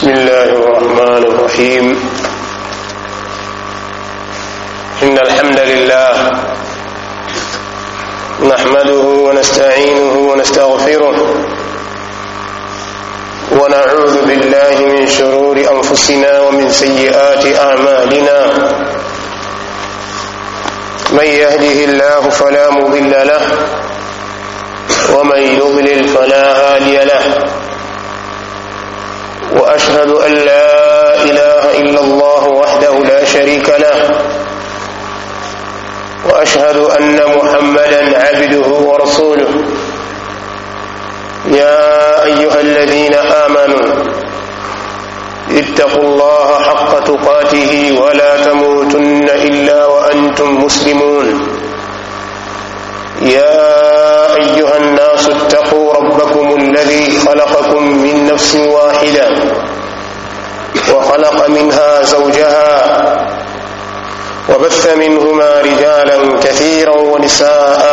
بسم الله الرحمن الرحيم إن الحمد لله نحمده ونستعينه ونستغفره ونعوذ بالله من شرور أنفسنا ومن سيئات أعمالنا من يهده الله فلا مضل له ومن يضلل فلا هادي له واشهد ان لا اله الا الله وحده لا شريك له واشهد ان محمدا عبده ورسوله يا ايها الذين امنوا اتقوا الله حق تقاته ولا تموتن الا وانتم مسلمون يا ايها الناس اتقوا ربكم الذي خلقكم من نفس واحده وخلق منها زوجها وبث منهما رجالا كثيرا ونساء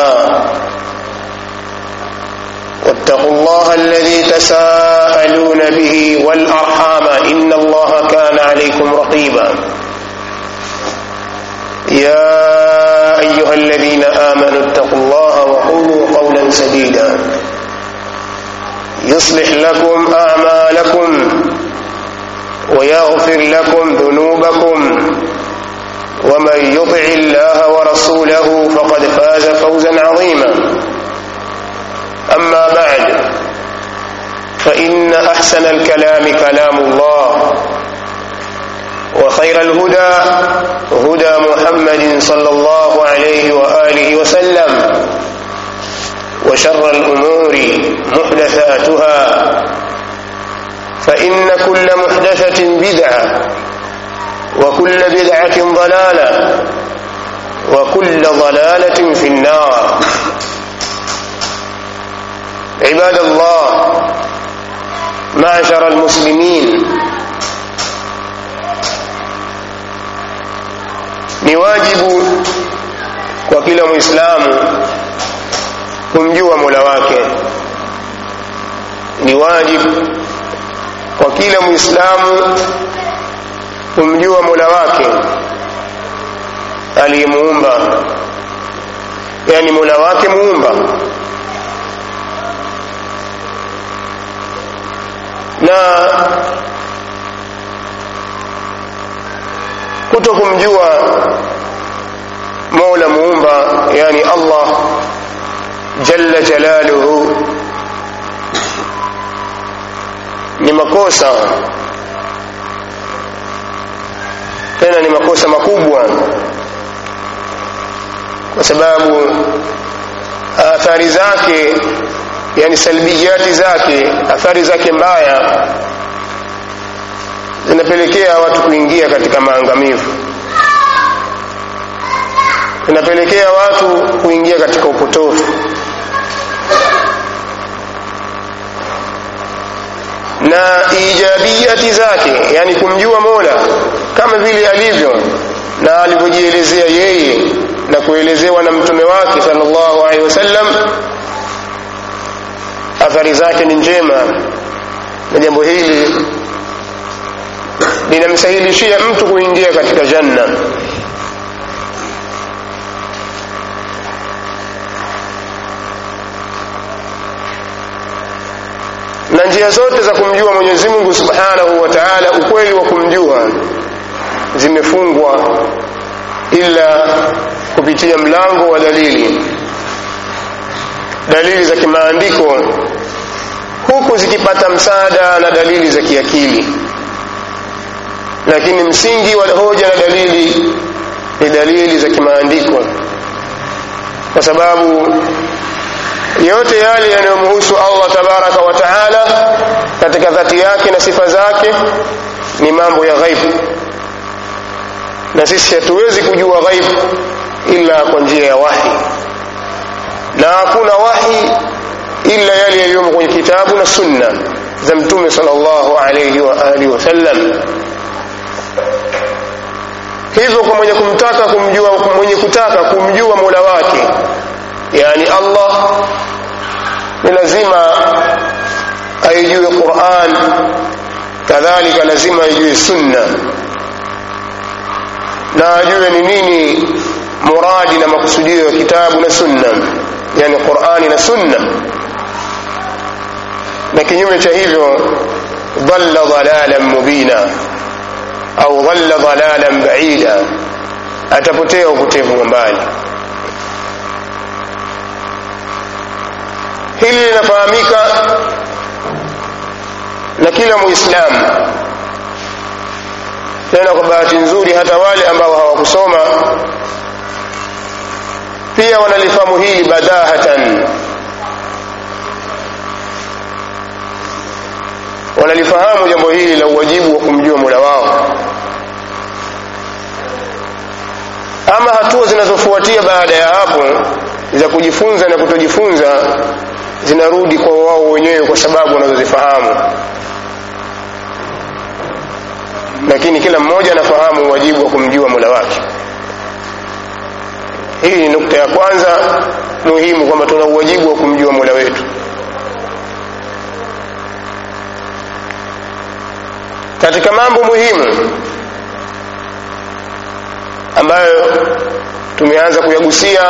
واتقوا الله الذي تساءلون به والارحام ان الله كان عليكم رقيبا يا ايها الذين امنوا اتقوا الله وقولوا قولا سديدا يصلح لكم اعمالكم ويغفر لكم ذنوبكم ومن يطع الله ورسوله فقد فاز فوزا عظيما اما بعد فان احسن الكلام كلام الله وخير الهدى هدى محمد صلى الله عليه واله وسلم وشر الامور محدثاتها فان كل محدثه بدعه وكل بدعه ضلاله وكل ضلاله في النار عباد الله معشر المسلمين ni wajibu kwa kila muislamu kumjua mola wake ni wajibu kwa kila muislamu kumjua mola wake aliyemuumba yani mola wake muumba na kuto kumjua mola muumba yani allah jalla jalaluhu ni makosa tena ni makosa makubwa kwa sababu athari zake yani salbiyati zake athari zake mbaya zinapelekea watu kuingia katika maangamivu zinapelekea watu kuingia katika upotofu na ijabiyati zake yani kumjua mola kama vile alivyo na alivyojielezea yeye na kuelezewa na mtume wake sallallahu alaihi wasallam athari zake ni njema na jambo hili linamsahilishia mtu kuingia katika janna na njia zote za kumjua mwenyezi mungu subhanahu wa taala ukweli wa kumjua zimefungwa ila kupitia mlango wa dalili dalili za kimaandiko huku zikipata msaada na dalili za kiakili lakini msingi wa hoja na dalili ni dalili za kimaandiko kwa sababu yote yale yanayomhusu allah tabaraka wa taala katika dhati yake na sifa zake ni mambo ya ghaibu na sisi hatuwezi kujua ghaibu ila kwa njia ya wahi na hakuna wahi ila yale yaliyomo kwenye kitabu na sunna za mtume salllahu alaihi wa alihi wasallam hivyo kwa mwenye kumtaka kumjua mwenye kutaka kumjua mola wake yani allah ni lazima aijue quran kadhalika lazima ajue sunna na ajue ni nini muradi na makusudio ya kitabu na sunna yani qurani na sunna na kinyume cha hivyo dhalla dhalalan mubina au dhalla dhalalan baida atapotea upotevu wa mbali hili linafahamika na kila muislamu tena kwa bahati nzuri hata wale ambao hawakusoma pia wanalifahamu hili badahatan wanalifahamu jambo hili la uwajibu wa kumjua mola wao ama hatua zinazofuatia baada ya hapo za kujifunza na kutojifunza zinarudi kwa wao wenyewe kwa sababu wanazozifahamu lakini kila mmoja anafahamu wajibu wa kumjua mola wake hii ni nukta ya kwanza muhimu kwamba tuna uwajibu wa kumjua mola wetu katika mambo muhimu ambayo tumeanza kuyagusia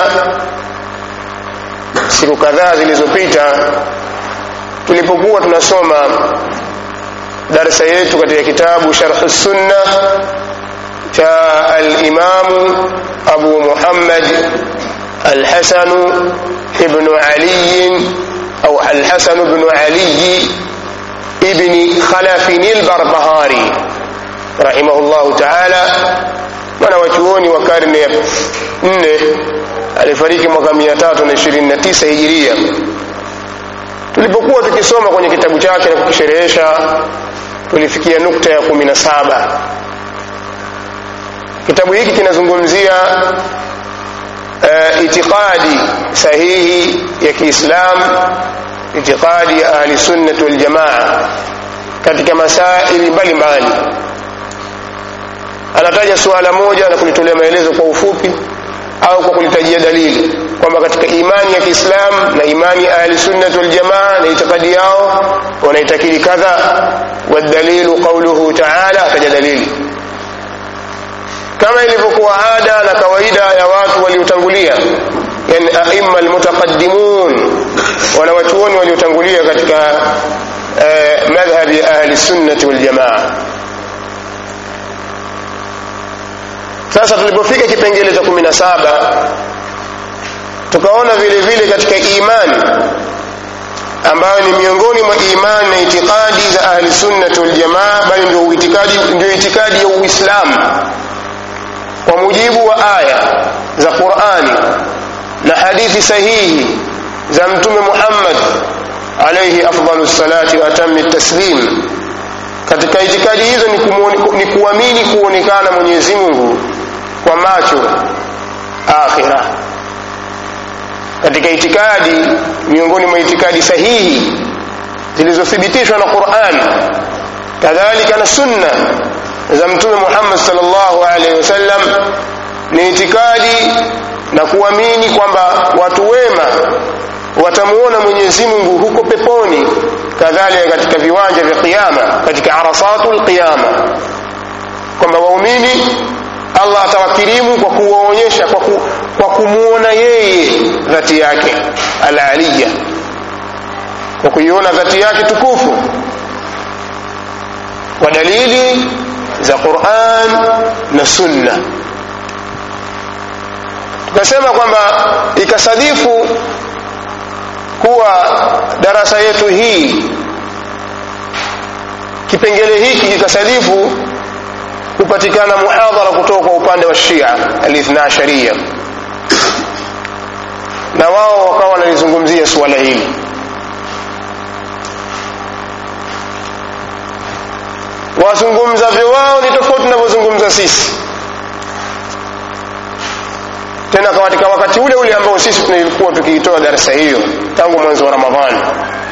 siku kadhaa zilizopita tulipokuwa tunasoma darsa yetu katika kitabu sharh sunna cha alimamu abu muhammad alhasanu ibnu aliyin au alhasanu ibnu aliyi ibni khalafin albarbahari rahimahullahu taala mwana wa chuoni wa karne ya nne alifariki mwaka mia tatu na ishirini na tisa hijiria tulipokuwa tukisoma kwenye kitabu chake na kukisherehesha tulifikia nukta ya kumi na saba kitabu hiki kinazungumzia uh, itiqadi sahihi ya kiislam itiqadi ya ahli sunnati waljamaa katika masaili mbalimbali anataja suala moja na kulitolea maelezo kwa ufupi au kwa kulitajia dalili kwamba katika imani ya kiislam na imani ya ahli sunnati waljamaa na itikadi yao wanaitakidi kadha wadalilu qauluhu taala ataja dalili kama ilivyokuwa ada na kawaida ya watu waliotangulia yani aima almutaqaddimun wana wachuoni waliotangulia katika eh, madhhabi ya ahli sunnati waljamaa sasa tulipofika kipengele cha kumi na saba tukaona vile vile katika imani ambayo ni miongoni mwa imani na itikadi za ahli sunnati waljamaa bali ndio itikadi ndio itikadi ya uislamu kwa mujibu wa aya za qurani na hadithi sahihi za mtume muhammad alaihi afdalu salati wa atami taslim katika itikadi hizo ni, ni kuamini kuonekana mwenyezi mungu kwa macho akhira katika itikadi miongoni mwa itikadi sahihi zilizothibitishwa na quran kadhalika na sunna za mtume muhammad salllahu alaihi wasallam ni itikadi na kuamini kwamba watu wema watamuona mwenyezi mungu huko peponi kadhalika katika viwanja vya qiama katika arasatu lqiyama kwamba waumini allah atawakirimu kwa kuwaonyesha kwa, ku, kwa kumwona yeye dhati yake alaliya kwa kuiona dhati yake tukufu kwa dalili za quran na sunna tukasema kwamba ikasadifu kuwa darasa yetu hii kipengele hiki kikasadifu kupatikana muhadhara kutoka kwa upande wa shia alithna sharia na wao wakawa wanalizungumzia suala hili wazungumzavyo wao ni tofauti tunavyozungumza sisi tena katika wakati ule ule ambao sisi tulikuwa tukiitoa darasa hiyo tangu mwanzo wa ramadhani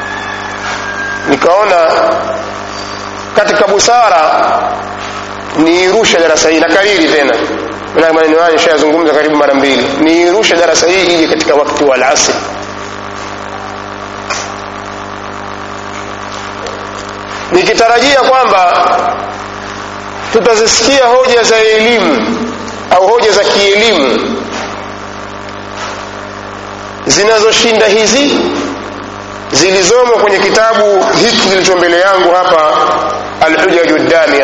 nikaona katika busara niirushe darasa hii nakariri tena na maneno hayo nishayazungumza karibu mara mbili niirushe darasa hii ije katika wakati wa alasri nikitarajia kwamba tutazisikia hoja za elimu au hoja za kielimu zinazoshinda hizi zilizomo kwenye kitabu hiki kilicho mbele yangu hapa alhujaju damigha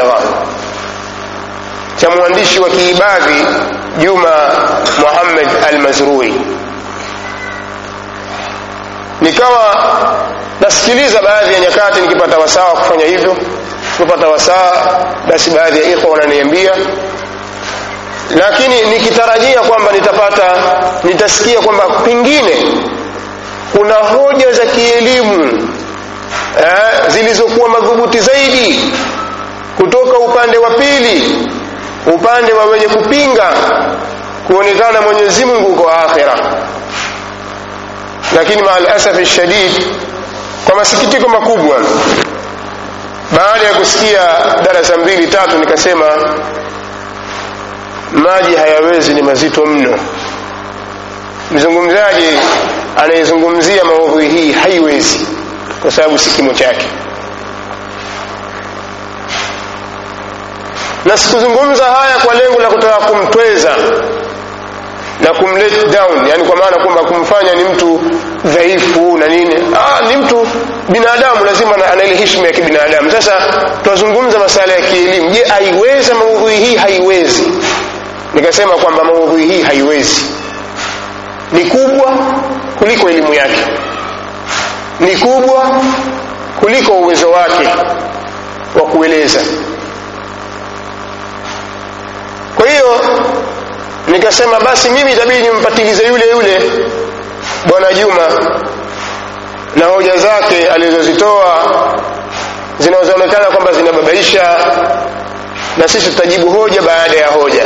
cha mwandishi wa kiibadhi juma muhammad almazrui nikawa nasikiliza baadhi ya nyakati nikipata wasaa wa kufanya hivyo nikipata wasaa basi baadhi ya ikhwa wananiambia lakini nikitarajia kwamba nitapata nitasikia kwamba pengine kuna hoja za kielimu eh, zilizokuwa madhubuti zaidi kutoka upande wa pili upande wa wenye kupinga kuonekana mwenyezi mungu kwa akhira lakini maalasafi shadid kwa masikitiko makubwa baada ya kusikia darasa mbili tatu nikasema maji hayawezi ni mazito mno mzungumzaji anayezungumzia maudhui hii haiwezi kwa sababu si kimo chake na sikuzungumza haya kwa lengo la kutaka kumtweza na kumlet down yani kwa maana kwamba kumfanya ni mtu dhaifu na nini ah, ni mtu binadamu lazima ana ile heshima ya kibinadamu sasa tunazungumza masala ya kielimu je aiweza maudhui hii haiwezi nikasema kwamba maudhui hii haiwezi ni kubwa kuliko elimu yake ni kubwa kuliko uwezo wake wa kueleza kwa hiyo nikasema basi mimi itabidi nimpatilize yule yule bwana juma na hoja zake alizozitoa zinazoonekana kwamba zinababaisha na sisi tutajibu hoja baada ya hoja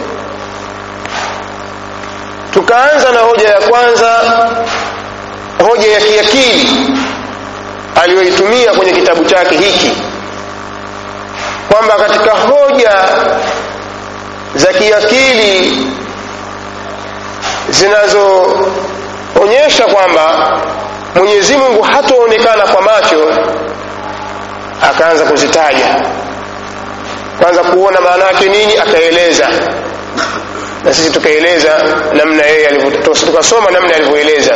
tukaanza na hoja ya kwanza hoja ya kiakili aliyoitumia kwenye kitabu chake hiki kwamba katika hoja za kiakili zinazoonyesha kwamba mwenyezi mungu hataonekana kwa macho akaanza kuzitaja kwanza kuona maana yake nini akaeleza na sisi tukaeleza namna yeye tukasoma namna alivyoeleza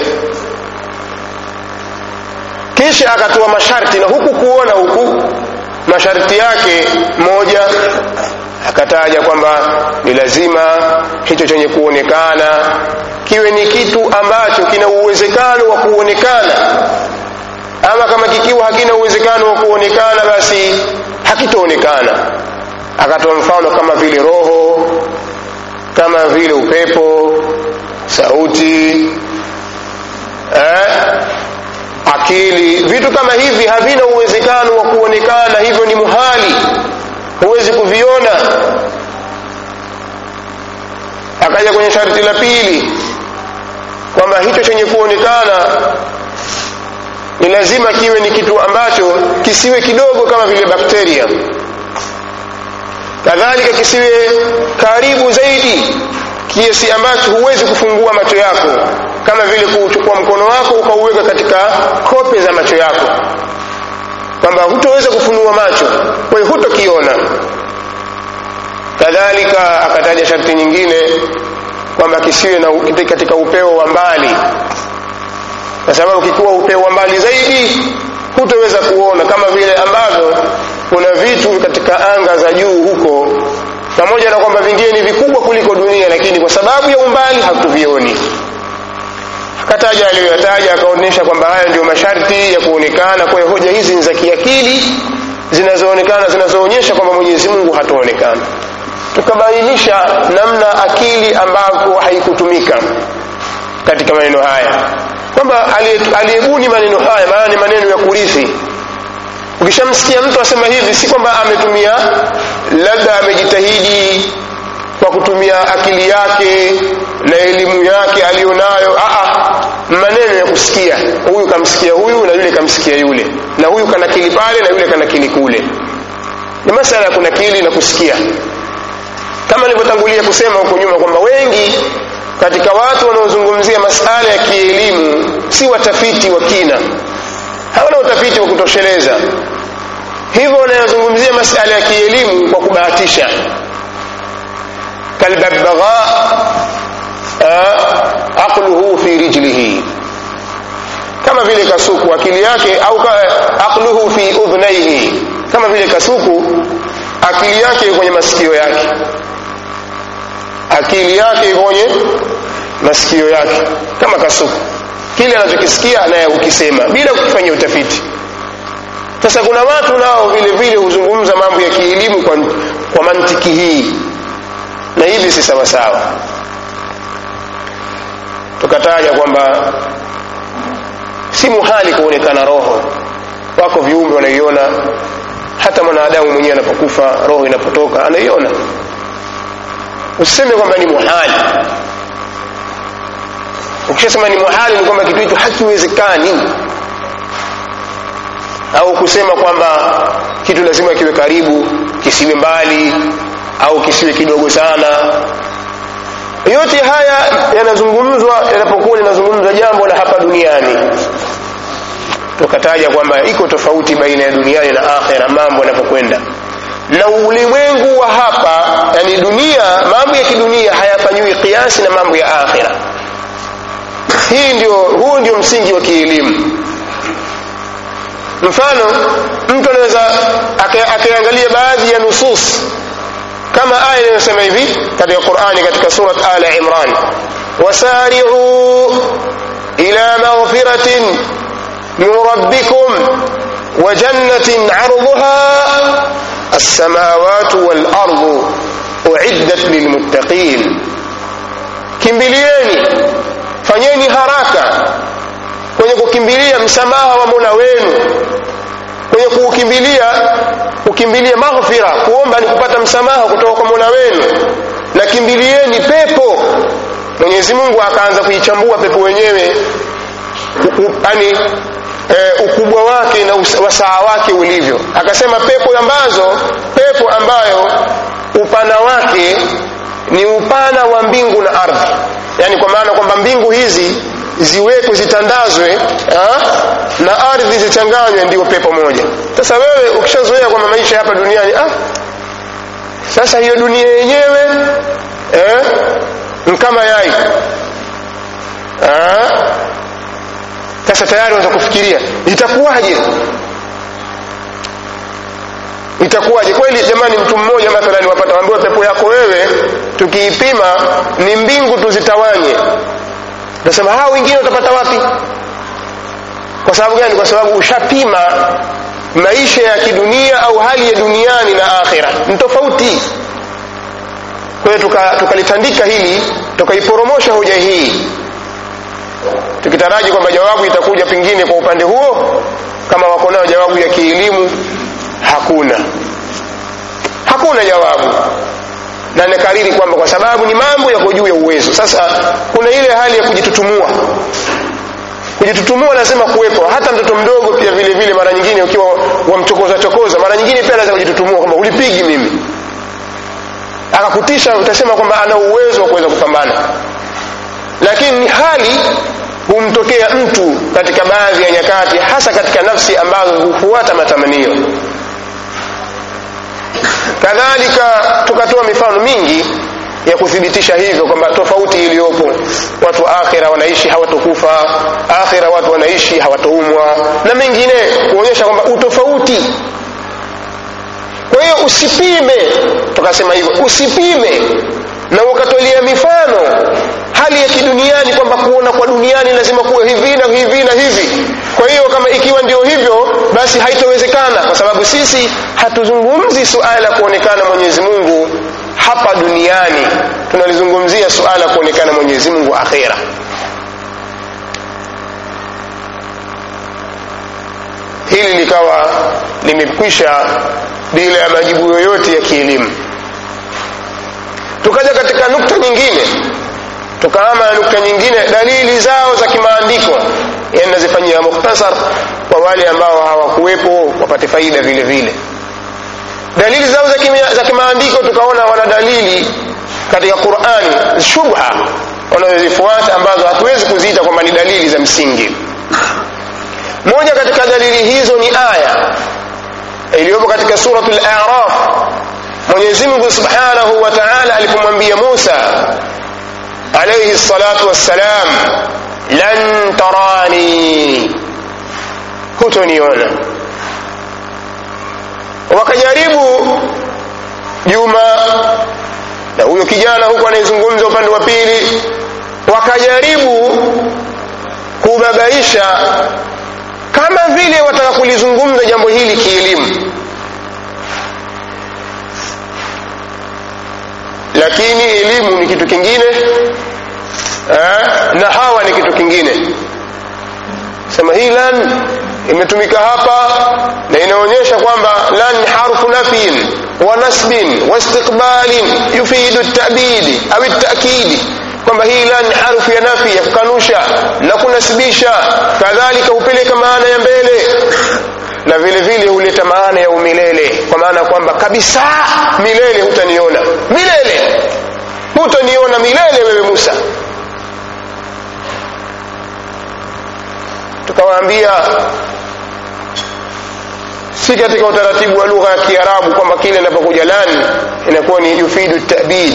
kisha akatoa masharti na huku kuona huku masharti yake moja akataja kwamba ni lazima hicho chenye kuonekana kiwe ni kitu ambacho kina uwezekano wa kuonekana ama kama kikiwa hakina uwezekano wa kuonekana basi hakitaonekana akatoa mfano kama vile roho kama vile upepo sauti eh, akili vitu kama hivi havina uwezekano wa kuonekana hivyo ni muhali huwezi kuviona akaja kwenye sharti la pili kwamba hicho chenye kuonekana ni lazima kiwe ni kitu ambacho kisiwe kidogo kama vile bakteria kadhalika kisiwe karibu zaidi kiasi ambacho huwezi kufungua macho yako kama vile kuchukua mkono wako ukauweka katika kope za macho yako kwamba hutoweza kufunua macho kwa hiyo hutokiona kadhalika akataja sharti nyingine kwamba kisiwe na katika upeo wa mbali kwa sababu kikiwa upeo wa mbali zaidi hutoweza kuona kama vile ambavyo kuna vitu katika anga za juu huko pamoja na kwamba vingine ni vikubwa kuliko dunia lakini kwa sababu ya umbali hatuvioni akataja aliyoyataja akaonyesha kwamba haya ndio masharti ya kuonekana kwa hiyo hoja hizi ni za kiakili zinazoonekana zinazoonyesha kwamba mwenyezi mungu hataonekana tukabainisha namna akili ambavyo haikutumika katika maneno haya kwamba aliyebuni maneno haya maana ni maneno ya kurithi ukishamsikia mtu asema hivi si kwamba ametumia labda amejitahidi kwa kutumia akili yake na elimu yake aliyonayo maneno ya kusikia huyu kamsikia huyu na yule kamsikia yule na huyu kanakili pale na yule kanakili kule ni masala ya kunakili na kusikia kama nilivyotangulia kusema huko nyuma kwamba wengi katika watu wanaozungumzia masala ya kielimu si watafiti wa kina hawana utafiti wa kutosheleza hivyo wanayozungumzia masala ya kielimu kwa kubahatisha kalbabagha aqluhu fi rijlihi kama vile kasuku akili yake au aqluhu fi udhnaihi kama vile kasuku akili yake iko kwenye masikio yake akili yake iko kwenye masikio yake kama kasuku kile anachokisikia naye hukisema bila kufanya utafiti sasa kuna watu nao vile vile huzungumza mambo ya kielimu kwa, kwa mantiki hii na hivi si sawasawa tukataja kwamba si muhali kuonekana roho wako viumbe wanaiona hata mwanadamu mwenyewe anapokufa roho inapotoka anaiona usiseme kwamba ni muhali ukishasema ni muhali ni kwamba kitu hicho hakiwezekani au kusema kwamba kitu lazima kiwe karibu kisiwe mbali au kisiwe kidogo sana yote haya yanazungumzwa yanapokuwa linazungumzwa jambo la hapa duniani tukataja kwamba iko tofauti baina ya duniani na akhera mambo yanapokwenda na ulimwengu wa hapa yani dunia mambo ya kidunia hayafanyiwi kiasi na mambo ya akhera hii ndio huu ndio msingi wa kielimu mfano mtu anaweza akiangalia baadhi ya nusus kama aya inayosema hivi katika qurani katika surat ala imran wasari'u ila maghfiratin min rabbikum wa jannatin 'arduha as-samawati wal ardu uiddat lilmuttaqin kimbilieni fanyeni haraka kwenye kukimbilia msamaha wa mola wenu kwenye kuukimbilia kukimbilia maghfira kuomba ni kupata msamaha kutoka kwa mola wenu na kimbilieni pepo mwenyezi mungu akaanza kuichambua pepo wenyewe yani e, ukubwa wake na wasaa wake ulivyo akasema pepo ambazo pepo ambayo upana wake ni upana wa mbingu na ardhi yani kwa maana kwamba mbingu hizi ziwekwe zitandazwe ha? na ardhi zichanganywe ndio pepo moja sasa wewe ukishazoea kwamba maisha hapa duniani ah, sasa hiyo dunia yenyewe eh, kama yai ah, sasa tayari unaweza kufikiria itakuwaje itakuwaje kweli jamani mtu mmoja mathalani wapata ambiwa pepo yako wewe tukiipima ni mbingu tuzitawanye nasema hao wengine utapata wapi kwa sababu gani kwa sababu ushapima maisha ya kidunia au hali ya duniani na akhira ni tofauti kwa hiyo tukalitandika tuka hili tukaiporomosha hoja hii tukitaraji kwamba jawabu itakuja pengine kwa upande huo kama wako nayo jawabu ya kielimu hakuna hakuna jawabu na nakariri kwamba kwa sababu ni mambo yako juu ya uwezo sasa kuna ile hali ya kujitutumua kujitutumua lazima kuwepo hata mtoto mdogo pia vile vile mara nyingine ukiwa wamchokoza chokoza mara nyingine pia lazima kujitutumua kwamba ulipigi mimi akakutisha utasema kwamba ana uwezo wa kuweza kupambana lakini ni hali humtokea mtu katika baadhi ya nyakati hasa katika nafsi ambazo hufuata matamanio kadhalika tukatoa mifano mingi ya kuthibitisha hivyo kwamba tofauti iliyopo watu akhira wanaishi hawatokufa akhira watu wanaishi hawatoumwa na mengine kuonyesha kwamba utofauti kwa hiyo usipime tukasema hivyo usipime na ukatolea mifano hali ya kiduniani kwamba kuona kwa duniani lazima kuwe hivi na hivi na hivi kwa hiyo kama ikiwa ndio hivyo basi haitowezekana kwa sababu sisi hatuzungumzi suala la kuonekana mwenyezi mungu hapa duniani tunalizungumzia suala la kuonekana mwenyezi mungu akhera hili likawa limekwisha bila ya majibu yoyote ya kielimu tukaja katika nukta nyingine tukaama na nukta nyingine dalili zao za kimaandiko yani nazifanyia mukhtasar kwa wale ambao hawakuwepo wapate faida vile vile dalili zao za, kimia, za kimaandiko tukaona wana dalili katika qurani shubha wanazozifuata ambazo hatuwezi kuziita kwamba ni dalili za msingi moja katika dalili hizo ni aya iliyopo katika suratul a'raf mwenyezi mungu subhanahu wa taala alipomwambia musa alaihi salatu wassalam lan tarani hutoniona wakajaribu juma na huyo kijana huko anayezungumza upande wa pili wakajaribu kubabaisha kama vile wataka kulizungumza jambo hili kielimu lakini elimu ni kitu kingine eh, na hawa ni kitu kingine sema hii lan imetumika hapa na inaonyesha kwamba lan ni harfu nafyin wa nasbin wa istiqbalin yufidu tabidi au takidi kwamba hii lan ni harfu ya nafi ya kukanusha na kunasibisha kadhalika hupeleka maana ya mbele na vile vile huleta maana ya umilele kwa maana kwamba kabisa milele hutaniona milele hutaniona milele wewe musa tukawaambia si katika utaratibu wa lugha ya kiarabu kwamba kile inapokuja lan inakuwa ni yufidu tabid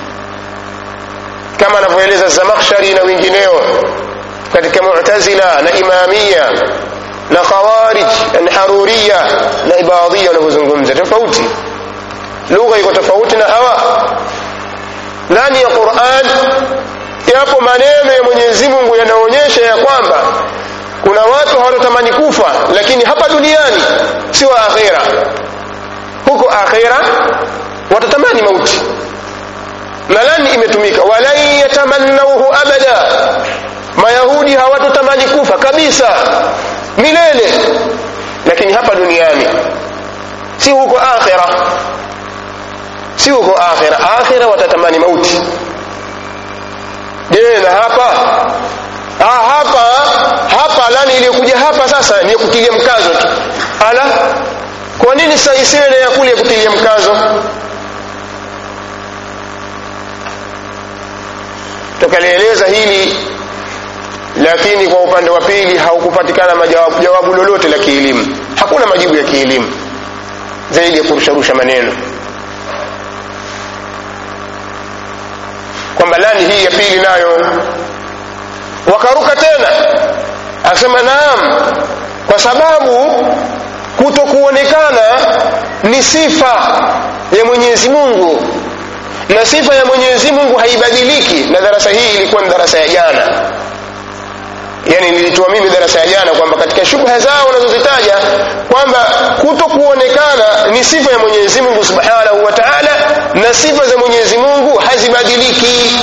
kama anavyoeleza zamakhshari na wengineo katika mu'tazila na imamia na khawarij na haruriya na ibadhia wanavyozungumza tofauti lugha iko tofauti na hawa ndani ya quran yapo maneno ya mwenyezi mungu yanaonyesha ya kwamba kuna watu hawatatamani kufa lakini hapa duniani sio akhera huko akhera watatamani mauti na lani imetumika walan yatamannauhu abada mayahudi hawatotamani kufa kabisa milele lakini hapa duniani si huko akhira si huko akhira akhira watatamani mauti je na hapa ah, hapa hapa lani iliyokuja hapa sasa ni kutilia mkazo tu ala kwa nini sasa isiwe na ya kule kutilia mkazo tukalieleza hili lakini kwa upande wa pili haukupatikana majawabu jawabu lolote la kielimu hakuna majibu ya kielimu zaidi ya kurusharusha maneno kwamba lani hii ya pili nayo wakaruka tena asema naam kwa sababu kutokuonekana ni sifa ya mwenyezi mungu na sifa ya mwenyezi mungu haibadiliki na darasa hii ilikuwa ni darasa ya jana yani nilitoa mimi darasa ya jana kwamba katika shubha zao wanazozitaja kwamba kuto kuonekana ni sifa ya mwenyezi mungu subhanahu wa taala na sifa za mwenyezi mungu hazibadiliki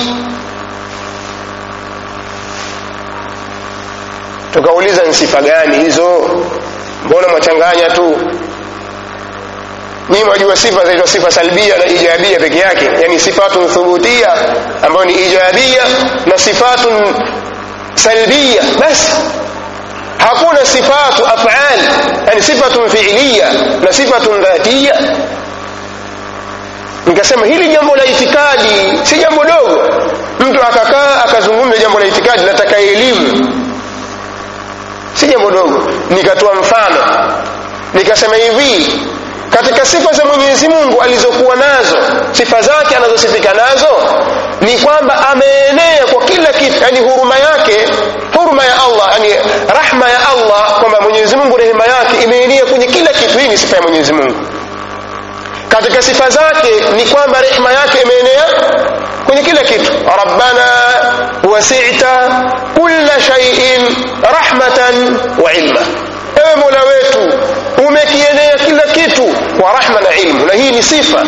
tukauliza ni sifa gani hizo mbona mwachanganya tu nyinyi mwajua sifa zaitwa sifa salbia na ijabia peke yake yani sifatun thubutia ambayo ni ijabia na sifatun salbia basi hakuna sifatu afal yani sifatun fiiliya na sifatun dhatiya nikasema hili jambo la itikadi si jambo dogo mtu akakaa akazungumza jambo la itikadi nataka elimu si jambo dogo nikatoa mfano nikasema hivi katika sifa za mwenyezi mungu alizokuwa nazo sifa zake anazosifika nazo ni kwamba ameenea kwa kila kitu yani huruma yake huruma ya allah yani rahma ya allah kwamba mwenyezi mungu rehema yake imeenea kwenye kila kitu hii ni sifa ya mwenyezi mungu katika sifa zake ni kwamba rehema yake imeenea kwenye kila kitu rabbana wasita kulla shaiin rahmatan wa ilma ewe mola wetu umekienea kila kitu kwa rahma na ilmu na hii ni sifa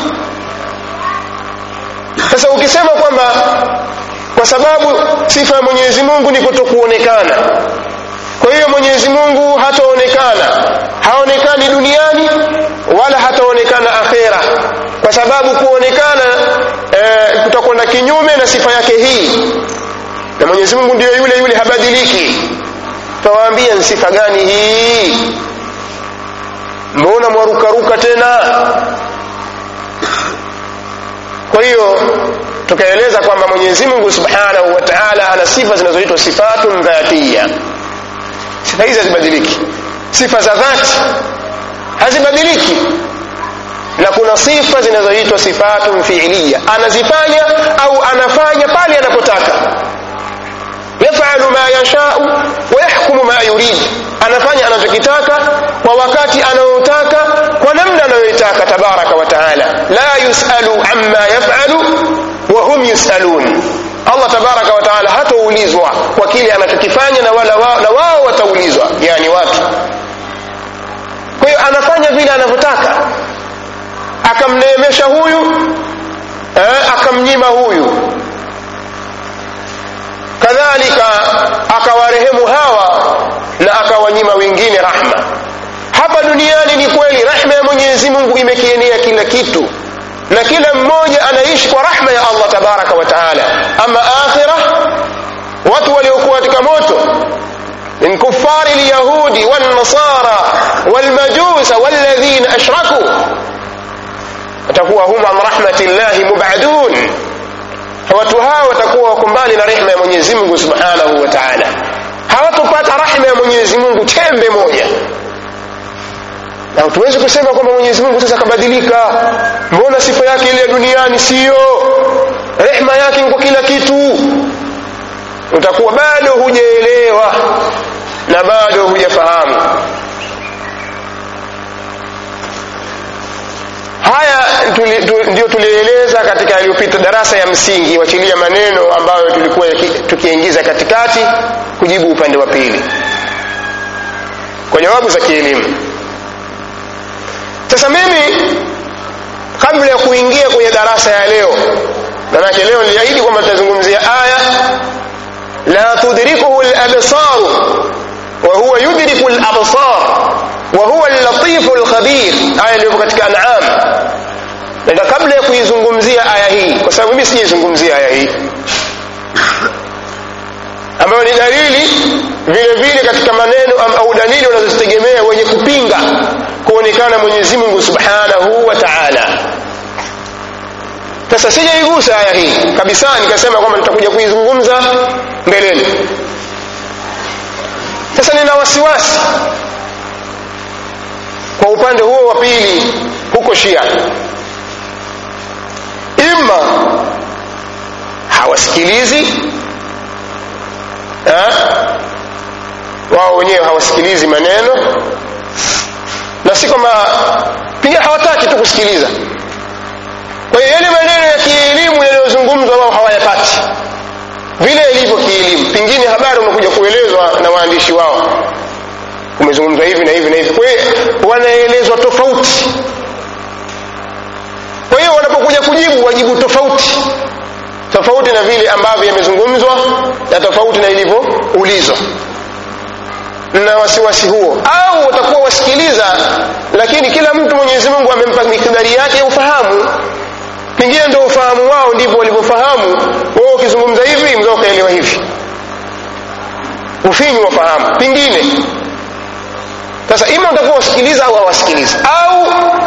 sasa ukisema kwamba kwa sababu sifa ya mwenyezi mungu ni kutokuonekana kwa hiyo mwenyezi mungu hataonekana haonekani duniani wala hataonekana akhera kwa sababu kuonekana e, kutakwenda kinyume na sifa yake hii na mwenyezi mungu ndiyo yule yule habadiliki tawaambia ni sifa gani hii mbona mwarukaruka tena kwa hiyo tukaeleza kwamba mwenyezi mungu subhanahu wa taala ana sifa zinazoitwa sifatun dhatiya sifa hizi hazibadiliki sifa za dhati hazibadiliki na kuna sifa zinazoitwa sifatun fiiliya anazifanya au anafanya pale anapotaka yafalu ma yashau wa yahkumu ma yurid anafanya anachokitaka kwa wakati anaotaka kwa namna anayoitaka tabaraka wa taala la yusalu amma yafalu wa hum yusalun allah tabaraka wa taala hataulizwa kwa kile anachokifanya na wala wao, na wao wataulizwa yani watu kwa hiyo anafanya vile anavyotaka akamneemesha huyu eh, akamnyima huyu kadhalika akawarehemu hawa na akawanyima wengine rahma hapa duniani ni kweli rahma ya mwenyezi mungu imekienea kila kitu na kila mmoja anaishi kwa rahma ya allah tabaraka wa taala ama akhira watu waliokuwa katika moto من كفار اليهود والنصارى والمجوس والذين أشركوا watakuwa hum an rahmatillahi mubadun watu hawa watakuwa wako mbali na rehma ya mwenyezi mungu subhanahu wa taala hawatopata rahma ya mwenyezi mungu tembe moja na tuwezi kusema kwamba mwenyezi mungu sasa akabadilika mbona sifa yake ile ya duniani siyo rehma yake kwa kila kitu utakuwa bado hujaelewa na bado hujafahamu haya tuli, tu, ndio tulieleza katika yaliyopita darasa ya msingi wachilia maneno ambayo tulikuwa tukiingiza katikati kujibu upande wa pili kwa jawabu za kielimu sasa mimi kabla ya kuingia kwenye darasa ya leo manake leo niliahidi kwamba tutazungumzia aya la tudrikuhu labsaru وهو يدرك الأبصار وهو اللطيف الخبير aya iliyopo katika an'am na kabla ya kuizungumzia aya hii kwa sababu mimi sijaizungumzia aya hii ambayo ni dalili vile vile katika maneno au dalili wanazozitegemea wenye kupinga kuonekana mwenyezi mungu subhanahu wa taala sasa sijaigusa aya hii kabisa nikasema kwamba nitakuja kuizungumza mbeleni sasa nina wasiwasi kwa upande huo wa pili huko shia ima hawasikilizi ha? wao wenyewe hawasikilizi maneno na si kwamba pia hawataki tu kusikiliza kwa hiyo yale maneno ya kielimu yanayozungumzwa wao hawayapati vile ilivyo kielimu pengine habari unakuja kuelezwa na waandishi wao kumezungumzwa hivi na hivi na hivi kwa hiyo wanaelezwa tofauti kwa hiyo wanapokuja kujibu wajibu tofauti tofauti na vile ambavyo yamezungumzwa na tofauti na ilivyoulizwa na wasiwasi huo au watakuwa wasikiliza lakini kila mtu mwenyezi mungu amempa mikdari yake ya ufahamu pengine ndio ufahamu wao ndivyo walivyofahamu wao ukizungumza hivi mzao ukaelewa hivi ufinyu wafahamu pengine sasa ima utakuwa wasikiliza au hawasikilizi au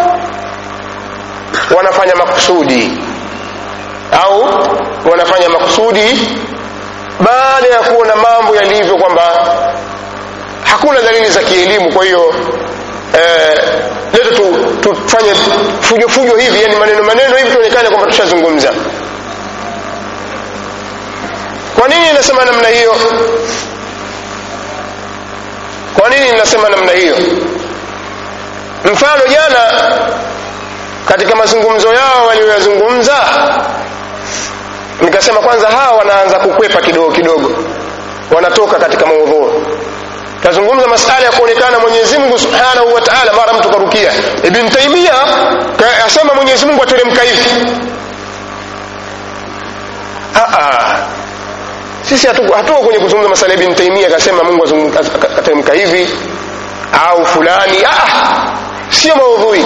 wanafanya makusudi au wanafanya makusudi baada ya kuona mambo yalivyo kwamba hakuna dalili za kielimu kwa hiyo eh, leto tu, tufanye fujo fujo hivi yani maneno maneno hivi tuonekane kwamba tushazungumza kwa nini nasema namna hiyo kwa nini ninasema namna hiyo mfano jana katika mazungumzo yao walioyazungumza nikasema kwanza hawa wanaanza kukwepa kidogo kidogo wanatoka katika maudhuru tazungumza masala ya kuonekana mwenyezi mungu subhanahu wa taala mara mtu karukia ibn taimia asema mwenyezi mungu ateremka hivi sisi hatuko hatu kwenye kuzungumza masala ya ibn taimia akasema mungu ateremka hivi au fulani ah, sio maudhui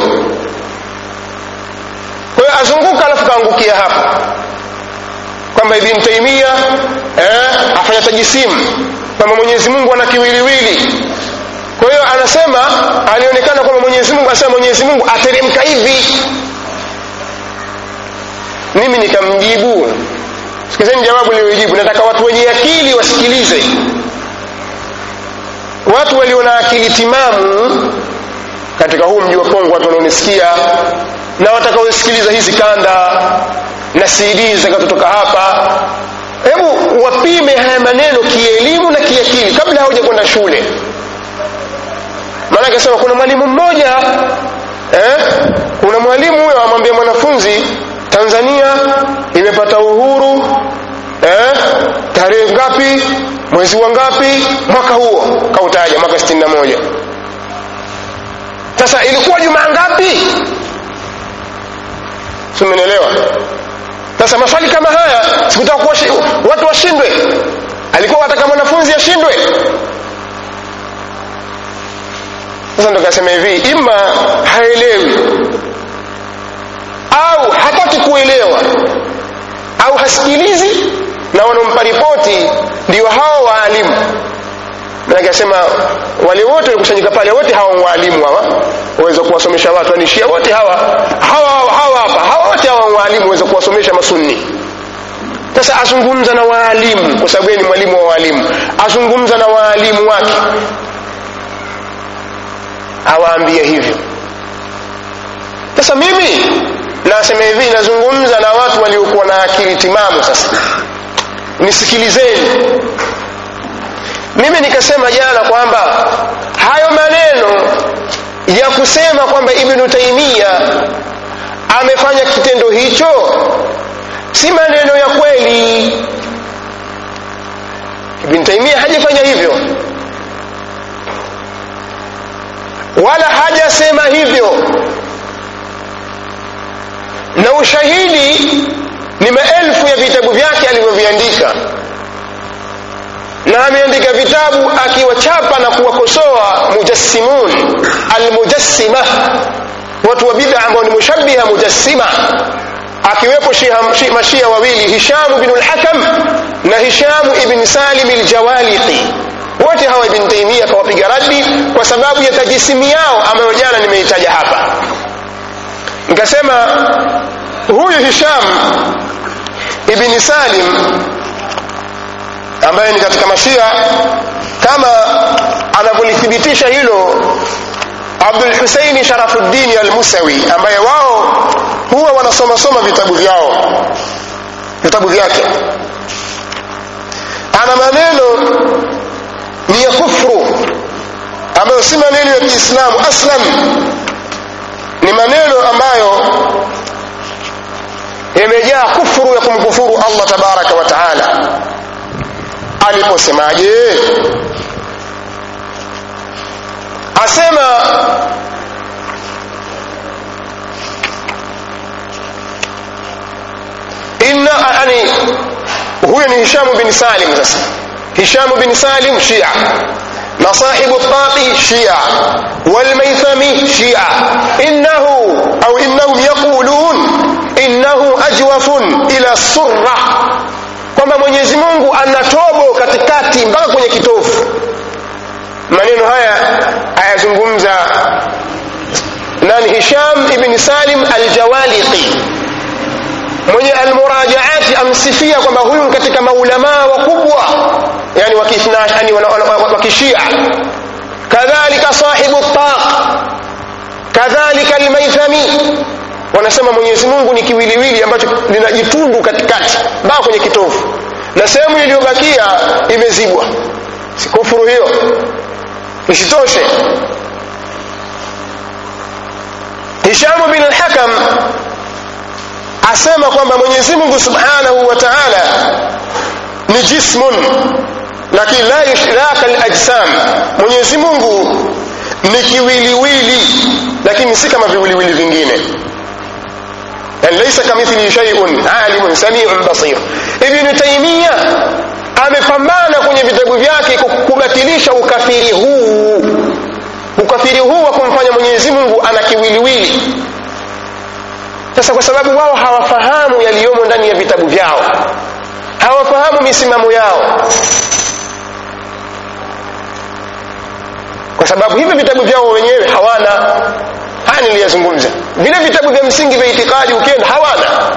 kwa hiyo azunguka alafu kaangukia hapa kwamba ibn taimia eh, afanya tajisimu kwamba mwenyezi mungu ana kiwiliwili kwa hiyo anasema alionekana kwamba mwenyezi mungu anasema mwenyezi mungu ateremka hivi mimi nikamjibu sikizeni jawabu lililojibu nataka watu wenye akili wasikilize watu walio na akili timamu katika huu mji wa Kongo watu wanaonisikia na watakaosikiliza hizi kanda na CD zitakazotoka hapa hebu wapime haya maneno kielimu na kiakili kabla hauja kwenda shule maana akasema kuna mwalimu mmoja eh, kuna mwalimu huyo amwambia mwanafunzi Tanzania imepata uhuru eh, tarehe ngapi mwezi wa ngapi mwaka huo kautaja mwaka 61 sasa ilikuwa jumaa ngapi simenielewa sasa maswali kama haya sikutaka kuwa watu washindwe alikuwa wataka mwanafunzi ashindwe sasa ndo kasema hivi ima haelewi au hataki kuelewa au hasikilizi na wanaompa ripoti ndio hao waalimu manake asema wale wote walikusanyika pale wote hawa waalimu hawa waweza kuwasomesha watu anishia wote hawa hawa hawa hapa hawa wote hawa waalimu waweza kuwasomesha masunni sasa azungumza na waalimu kwa sababu yeye ni mwalimu wa waalimu azungumza na waalimu wake awaambie hivyo sasa mimi nasema hivi nazungumza na watu waliokuwa na akili timamu sasa nisikilizeni mimi nikasema jana kwamba hayo maneno ya kusema kwamba ibnu taimia amefanya kitendo hicho si maneno ya kweli ibn taimia hajafanya hivyo wala hajasema hivyo na ushahidi ni maelfu ya vitabu vyake alivyoviandika na ameandika vitabu akiwachapa na kuwakosoa mujassimun almujassima watu wa bid'a ambao ni mushabbiha mujassima akiwepo mashia wawili hishamu bin lhakam na hishamu ibn salim ljawaliqi wote hawa ibn taimia akawapiga radi kwa sababu ya tajisimu yao ambayo jana nimeitaja hapa nikasema huyu hisham ibn salim ambaye ni katika mashia kama anavyolithibitisha hilo abdul huseini sharafuddini almusawi ambaye wao huwa wanasomasoma vitabu vyao vitabu vyake ana maneno ni ya kufru ambayo si maneno ya kiislamu aslan ni maneno ambayo yamejaa kufuru ya kumkufuru allah tabaraka wa taala aliposemaje asema inna yani huyo ni hishamu bin salim sasa hishamu bin salim shia na sahibu taqi shia walmaithami shia innahu au innahum yaqulun innahu ajwafun ila surra kwamba mwenyezi mungu ana tobo katikati mpaka kwenye kitofu maneno haya ayazungumza nani hisham ibni salim aljawaliqi mwenye almurajaati amsifia kwamba huyu katika maulamaa wakubwa yani wakishia kadhalika sahibu taq kadhalika almaithami wanasema mwenyezi mungu ni kiwiliwili ambacho linajitundu katikati mpaka kwenye kitovu na sehemu iliyobakia imezibwa kufuru hiyo isitoshe hishamu bin alhakam asema kwamba mwenyezi mungu subhanahu wa taala ni jismun lakini la yushraka lajsam mwenyezi mungu ni kiwiliwili lakini si kama viwiliwili vingine yani laisa kamithlihi shaiun alimun samiun basir ibnu taimia amepambana kwenye vitabu vyake kubatilisha ukafiri huu ukafiri huu wa kumfanya mwenyezi mungu ana kiwiliwili sasa kwa sababu wao hawafahamu yaliyomo ndani ya vitabu vyao hawafahamu misimamo yao kwa sababu hivi vitabu vyao wenyewe hawana haya niliyazungumza vile vitabu vya msingi vya itikadi ukienda hawana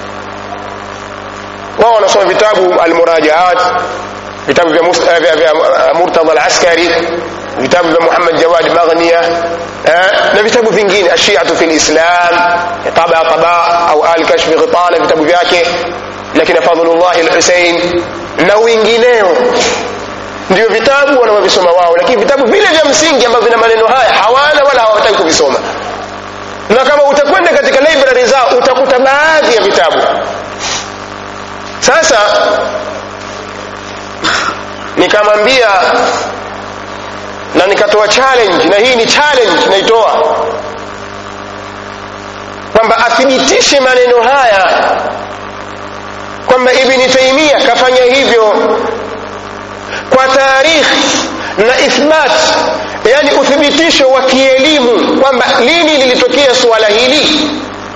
wao wanasoma vitabu almurajaat vitabu vya, vya, vya murtadha alaskari vitabu vya Muhammad Jawad Maghnia eh, na vitabu vingine ashiatu fi lislam taba taba au al kashfi ghitana vitabu vyake lakini Fadhlullah al-Husayn na wengineo ndio vitabu wanavyovisoma wao lakini vitabu vile vya msingi ambavyo vina maneno haya hawana wala hawataki kuvisoma na kama utakwenda katika library zao utakuta baadhi ya vitabu sasa nikamwambia na nikatoa challenge na hii ni challenge naitoa kwamba athibitishe maneno haya kwamba ibni taimia kafanya hivyo kwa tarikhi na ithbat yani uthibitisho wa kielimu kwamba lini lilitokea suala hili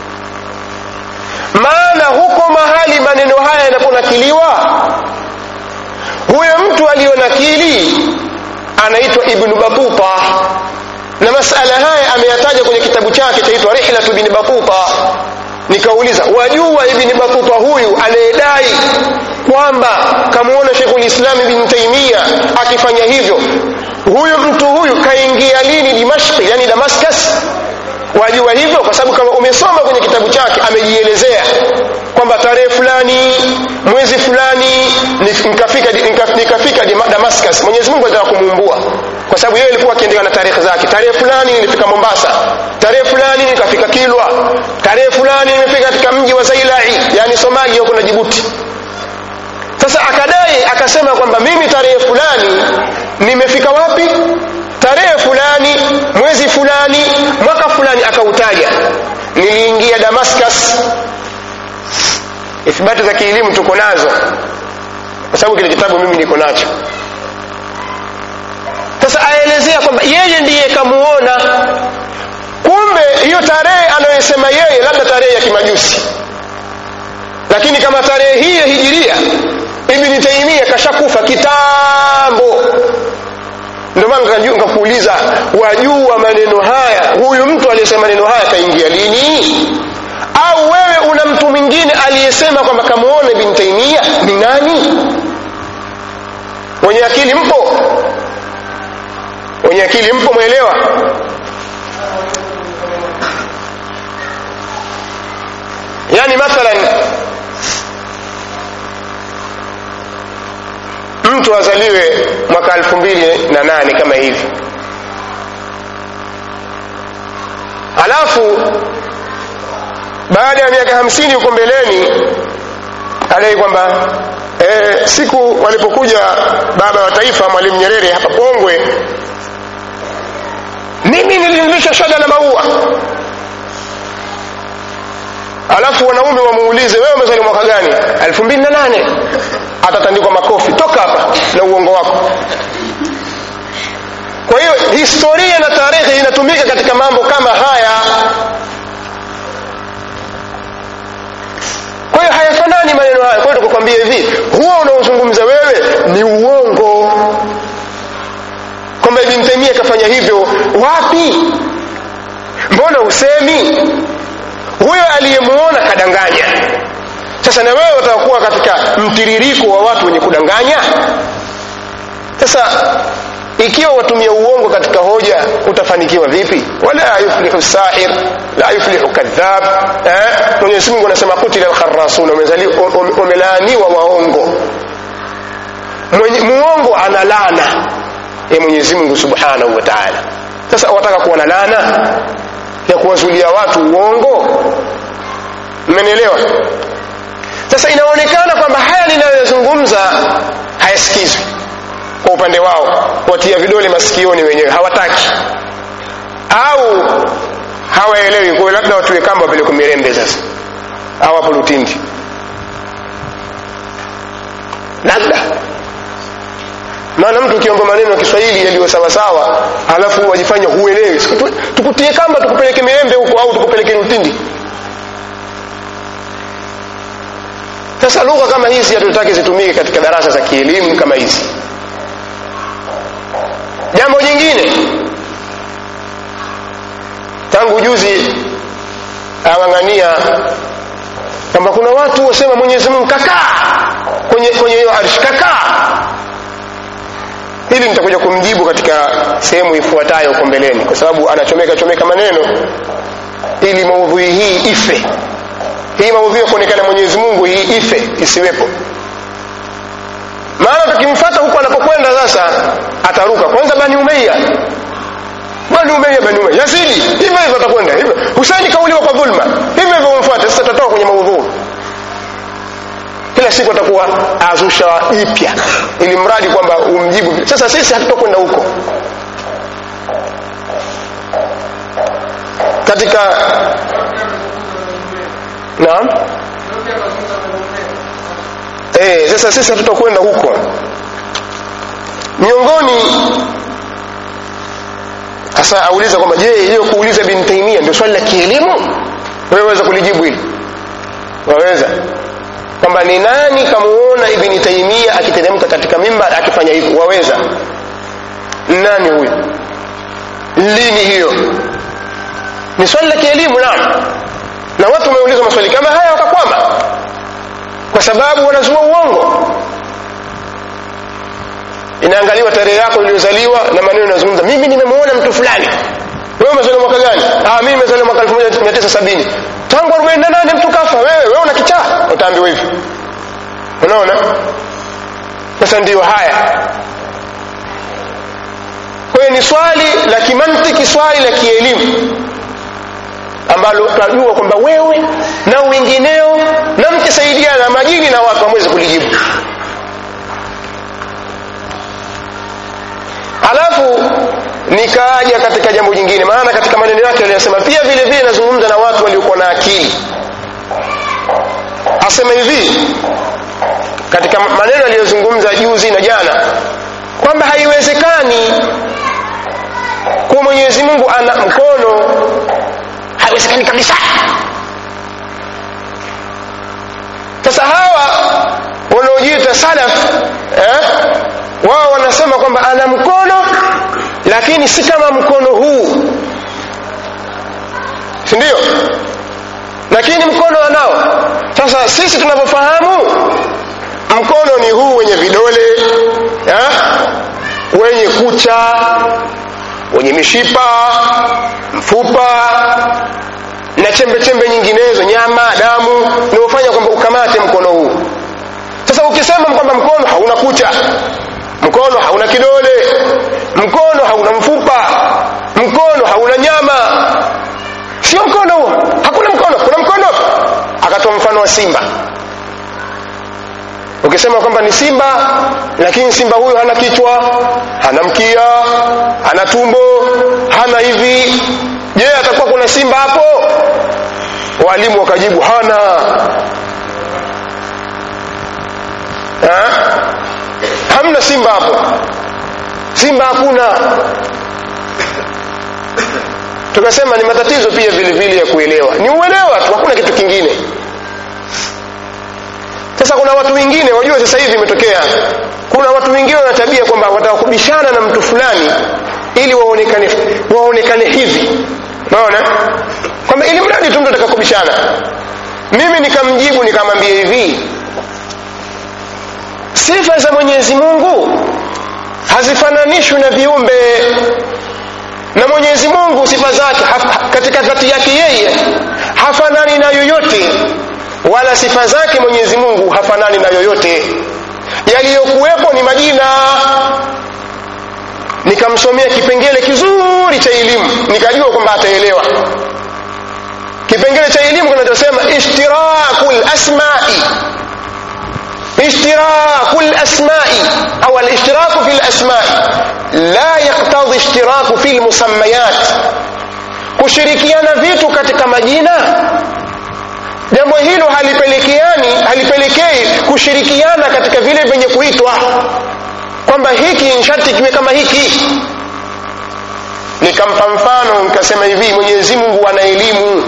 maana huko mahali maneno haya yanaponakiliwa huyo mtu aliyonakili anaitwa ibnu batuta na masala haya ameyataja kwenye kitabu chake chaitwa rihlatu ibni batuta nikauliza wajua ibni batuta huyu anayedai kwamba kamuona sheikhul islam ibn taimia akifanya hivyo huyu mtu huyu kaingia lini dimashki yani damascus wajua hivyo kwa sababu kama umesoma kwenye kitabu chake amejielezea kwamba tarehe fulani mwezi fulani nikafika nikafika damascus mwenyezi mungu alitaka kumuumbua kwa sababu yeye alikuwa akiendelea na tarehe zake tarehe fulani nilifika mombasa tarehe fulani nikafika kilwa tarehe fulani nimefika katika mji wa zailai yani somalia huko na jibuti sasa akadai akasema kwamba mimi tarehe fulani nimefika wapi tarehe fulani mwezi fulani mwaka fulani akautaja niliingia damascus ithibati za kielimu tuko nazo kwa sababu kile kitabu mimi niko nacho sasa aelezea kwamba yeye ndiye kamuona kumbe hiyo tarehe anayosema yeye labda tarehe ya kimajusi lakini kama tarehe hii ya hijiria ibni taimia kashakufa kitambo ndio maana nikakuuliza wajua maneno haya huyu mtu aliyesema maneno haya kaingia lini au wewe una mtu mwingine aliyesema kwamba kamuona ibn taimia ni nani wenye akili mpo wenye akili mpo mwelewa yani mathalan mtu azaliwe mwaka elfu mbili na nane kama hivi halafu baada ya miaka hamsini huko mbeleni adai kwamba e, siku walipokuja baba wa taifa mwalimu nyerere hapa pongwe mimi nilinilisha shada la maua alafu wanaume wamuulize wewe umezaliwa mwaka gani elfu mbili na nane atatandikwa makofi toka hapa na uongo wako kwa hiyo historia na tarehe inatumika katika mambo kama haya kwa hiyo hayafanani maneno haya kwa hiyo tukukwambia hivi huo unaozungumza wewe ni uongo kwamba ibn taimia kafanya hivyo wapi mbona usemi huyo aliyemuona kadanganya sasa na wewe utakuwa katika mtiririko wa watu wenye kudanganya sasa ikiwa watumia uongo katika hoja utafanikiwa vipi wala yuflihu sahir la yuflihu kadhab eh? mwenyezi mungu anasema kutila alkharasuna wamelaaniwa waongo muongo ana laana ya mwenyezi mungu subhanahu wa taala sasa wataka kuwa na laana ya kuwazulia watu uongo mmenielewa sasa inaonekana kwamba haya ninayozungumza hayasikizwi kwa upande wao watia vidole masikioni wenyewe hawataki au hawaelewi kwa labda watuwe kamba wapelekwe mirembe sasa au hapo lutindi labda maana mtu ukiomba maneno ya kiswahili yaliyo sawasawa alafu wajifanya huelewi tukutie kamba tukupeleke mirembe huko au tukupeleke lutindi sasa lugha kama hizi hatutaki zitumike katika darasa za kielimu kama hizi jambo jingine tangu juzi awang'ania kwamba kuna watu wasema mwenyezi mungu kakaa kwenye kwenye hiyo arshi kakaa hili nitakuja kumjibu katika sehemu ifuatayo huko mbeleni kwa sababu anachomeka chomeka maneno ili maudhui hii ife hii maudhui ya kuonekana mwenyezi mungu hii ife isiwepo maana tukimfata huko anapokwenda sasa ataruka kwanza bani umeia bani umeia bani umeia yazidi hivyo hivyo atakwenda hivyo husaini kauliwa kwa dhulma hivyo hivyo umfuate sasa tutatoka kwenye maudhui kila siku atakuwa azusha ipya ili mradi kwamba umjibu sasa sisi hatutakwenda huko katika naam eh sasa sisi hatutakwenda huko miongoni sasa auliza kwamba je hiyo kuuliza bin taimia ndio swali la kielimu wewe waweza kulijibu hili waweza kwamba ni nani kamuona ibni taimia akiteremka katika mimbar akifanya hivyo waweza nani huyo lini hiyo ni swali la kielimu naam na watu wameuliza maswali kama haya wakakwama kwa sababu wanazua uongo inaangaliwa tarehe yako iliyozaliwa na maneno yanazungumza mimi nimemwona mtu fulani wewe umezaliwa mwaka gani ah mimi nimezaliwa mwaka 1970 tangu 48 mtu kafa wewe wewe una kichaa utaambiwa hivi unaona sasa ndiyo haya kwa hiyo ni swali la kimantiki swali la kielimu ambalo tutajua kwamba wewe na wengineo na mkisaidiana na majini na watu hamwezi kulijibu alafu nikaja katika jambo jingine maana katika maneno yake aliyosema pia vile vile nazungumza na watu waliokuwa na akili asema hivi katika maneno aliyozungumza juzi na jana kwamba haiwezekani kuwa mwenyezi mungu ana mkono haiwezekani kabisa sasa hawa wanaojiita salaf eh, wao wanasema kwamba ana mkono lakini si kama mkono huu si ndio lakini mkono anao sasa sisi tunavyofahamu mkono ni huu wenye vidole eh, wenye kucha wenye mishipa mfupa na chembe chembe nyinginezo nyama damu unaofanya kwamba ukamate mkono huu sasa ukisema kwamba mkono hauna kucha mkono hauna kidole mkono hauna mfupa mkono hauna nyama sio mkono huo hakuna mkono kuna mkono akatoa mfano wa simba ukisema kwamba ni simba lakini simba huyo hana kichwa hana mkia hana tumbo hana hivi je atakuwa kuna simba hapo walimu wakajibu hana ha? hamna simba hapo simba hakuna tukasema ni matatizo pia vile vile ya kuelewa ni uelewa tu hakuna kitu kingine sasa kuna watu wengine wajua sasa hivi imetokea kuna watu wengine wana tabia kwamba watakubishana na mtu fulani ili waonekane waonekane hivi unaona kwamba ili mradi tu mtu atakakubishana mimi nikamjibu nikamwambia hivi sifa za mwenyezi mungu hazifananishwi na viumbe na mwenyezi mungu sifa zake katika dhati yake yeye hafanani na yoyote wala sifa zake mwenyezi mungu hafanani na yoyote yaliyokuwepo ni majina nikamsomea kipengele kizuri cha elimu nikajua kwamba ataelewa kipengele cha elimu kinachosema ishtiraku lasmai اشتراك الأسماء أو الاشتراك في الأسماء لا يقتضي اشتراك في المسميات kushirikiana vitu katika majina jambo hilo halipelekeani halipelekei kushirikiana katika vile vyenye kuitwa kwamba hiki nshati kiwe kama hiki nikampa mfano nikasema hivi mwenyezi mungu ana elimu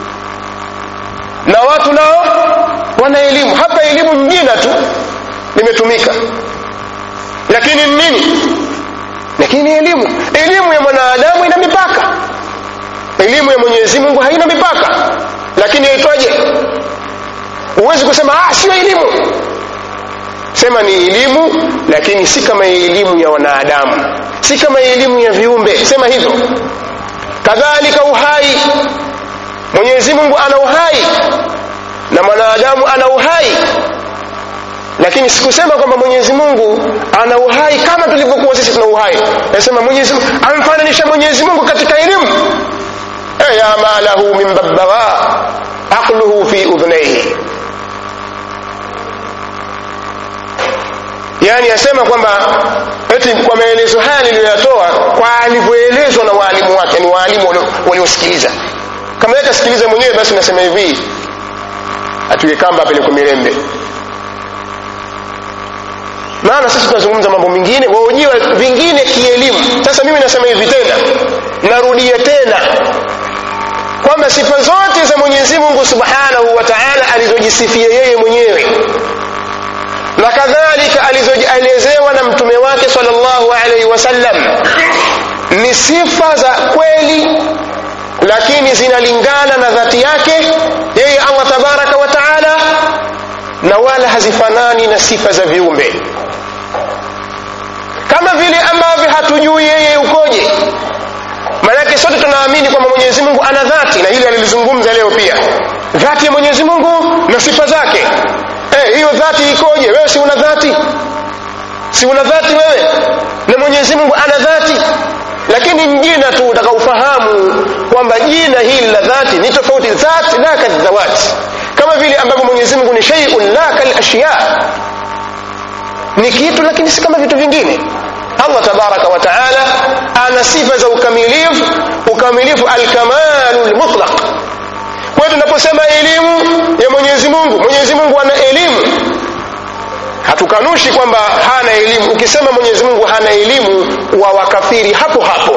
na watu nao wana elimu hapa elimu jina tu limetumika lakini nini lakini elimu elimu ya mwanadamu ina mipaka elimu ya mwenyezi mungu haina mipaka lakini yaitwaje huwezi kusema ah sio elimu sema ni elimu lakini si kama elimu ya wanadamu si kama elimu ya viumbe sema hivyo kadhalika uhai mwenyezi mungu ana uhai na mwanadamu ana uhai lakini sikusema kwamba mwenyezi mungu ana uhai kama tulivyokuwa sisi tuna uhai nasema mwenyezi mungu amfananisha mwenyezi mungu katika elimu e ya ma lahu min babbagha aqluhu fi udhnaihi yaani asema kwamba eti kwa maelezo haya niliyoyatoa kwa alivyoelezwa na waalimu wake ni waalimu waliosikiliza kama yeye kasikiliza mwenyewe basi nasema hivi atuye kamba apelekwe mirembe maana sisi tunazungumza mambo mengine waojiwa vingine kielimu sasa mimi nasema hivi tena narudia tena kwamba sifa zote za mwenyezi mungu subhanahu wa taala alizojisifia yeye mwenyewe na kadhalika alizoelezewa na mtume wake salllahu alaihi wasallam ni sifa za kweli lakini zinalingana na dhati yake yeye allah tabaraka wa taala na wala hazifanani na sifa za viumbe kama vile ambavyo hatujui yeye ukoje maanake sote tunaamini kwamba mwenyezi mungu ana dhati na hili alilizungumza leo pia dhati ya mwenyezi mungu na sifa zake eh, hiyo dhati ikoje wewe si una dhati si una dhati wewe na mwenyezi mungu ana dhati lakini jina tu utakaufahamu kwamba jina hili la dhati ni tofauti dhat la kadhawati kama vile ambavyo mwenyezi mungu ni sheiun la kalashya ni kitu lakini si kama vitu vingine allah tabaraka wa taala ana sifa za ukamilifu ukamilifu alkamalu lmutlaq kwa hiyo tunaposema elimu ya mwenyezi mungu mwenyezi mungu ana elimu hatukanushi kwamba hana elimu ukisema mwenyezi mungu hana elimu wa wakafiri hapo hapo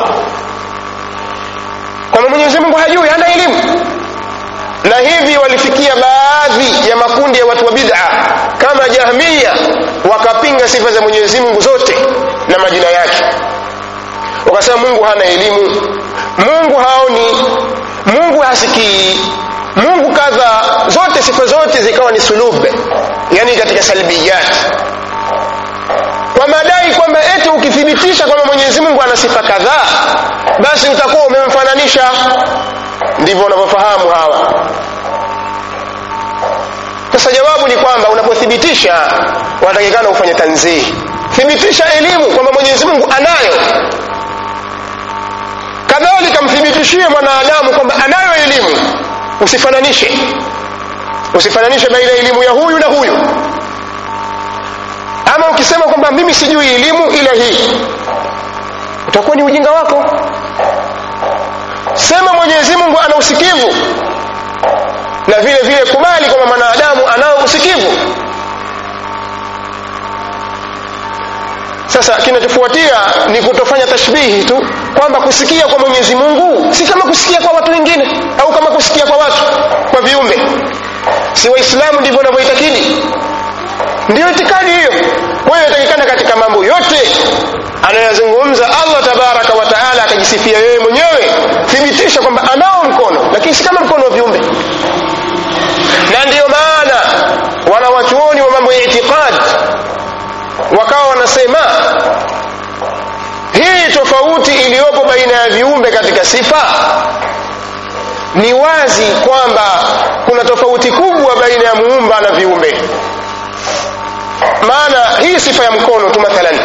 kwamba mwenyezi mungu hajui hana elimu na hivi walifikia baadhi ya makundi ya watu wa bid'a kama jahmiya wakapinga sifa za mwenyezi mungu zote na majina yake wakasema mungu hana elimu mungu haoni mungu hasikii mungu kadha zote sifa zote zikawa ni sulub yani katika salbiyat kwa madai kwamba eti ukithibitisha kwamba mwenyezi mungu ana sifa kadhaa basi utakuwa umemfananisha ndivyo wanavyofahamu hawa sasa jawabu ni kwamba unapothibitisha wanatakikana ufanye tanzihi thibitisha elimu kwamba mwenyezi mungu anayo kadhalika mthibitishie mwanadamu kwamba anayo elimu usifananishe usifananishe baina ya elimu ya huyu na huyu ama ukisema kwamba mimi sijui elimu ila hii utakuwa ni ujinga wako sema mwenyezi mungu ana usikivu na vile vile kubali kwamba mwanadamu anao usikivu sasa kinachofuatia ni kutofanya tashbihi tu kwamba kusikia kwa mwenyezi mungu si kama kusikia kwa watu wengine au kama kusikia kwa watu kwa viumbe si waislamu ndivyo wanavyoitakidi ndiyo itikadi hiyo kwa hiyo inatakikana katika mambo yote anayozungumza allah tabaraka wa taala akajisifia yeye mwenyewe thibitisha kwamba anao mkono lakini si kama mkono wa viumbe na ndiyo maana wanawachuoni wa mambo ya itikadi wakawa wanasema hii tofauti iliyopo baina ya viumbe katika sifa ni wazi kwamba kuna tofauti kubwa baina ya muumba na viumbe maana hii sifa ya mkono tu mathalan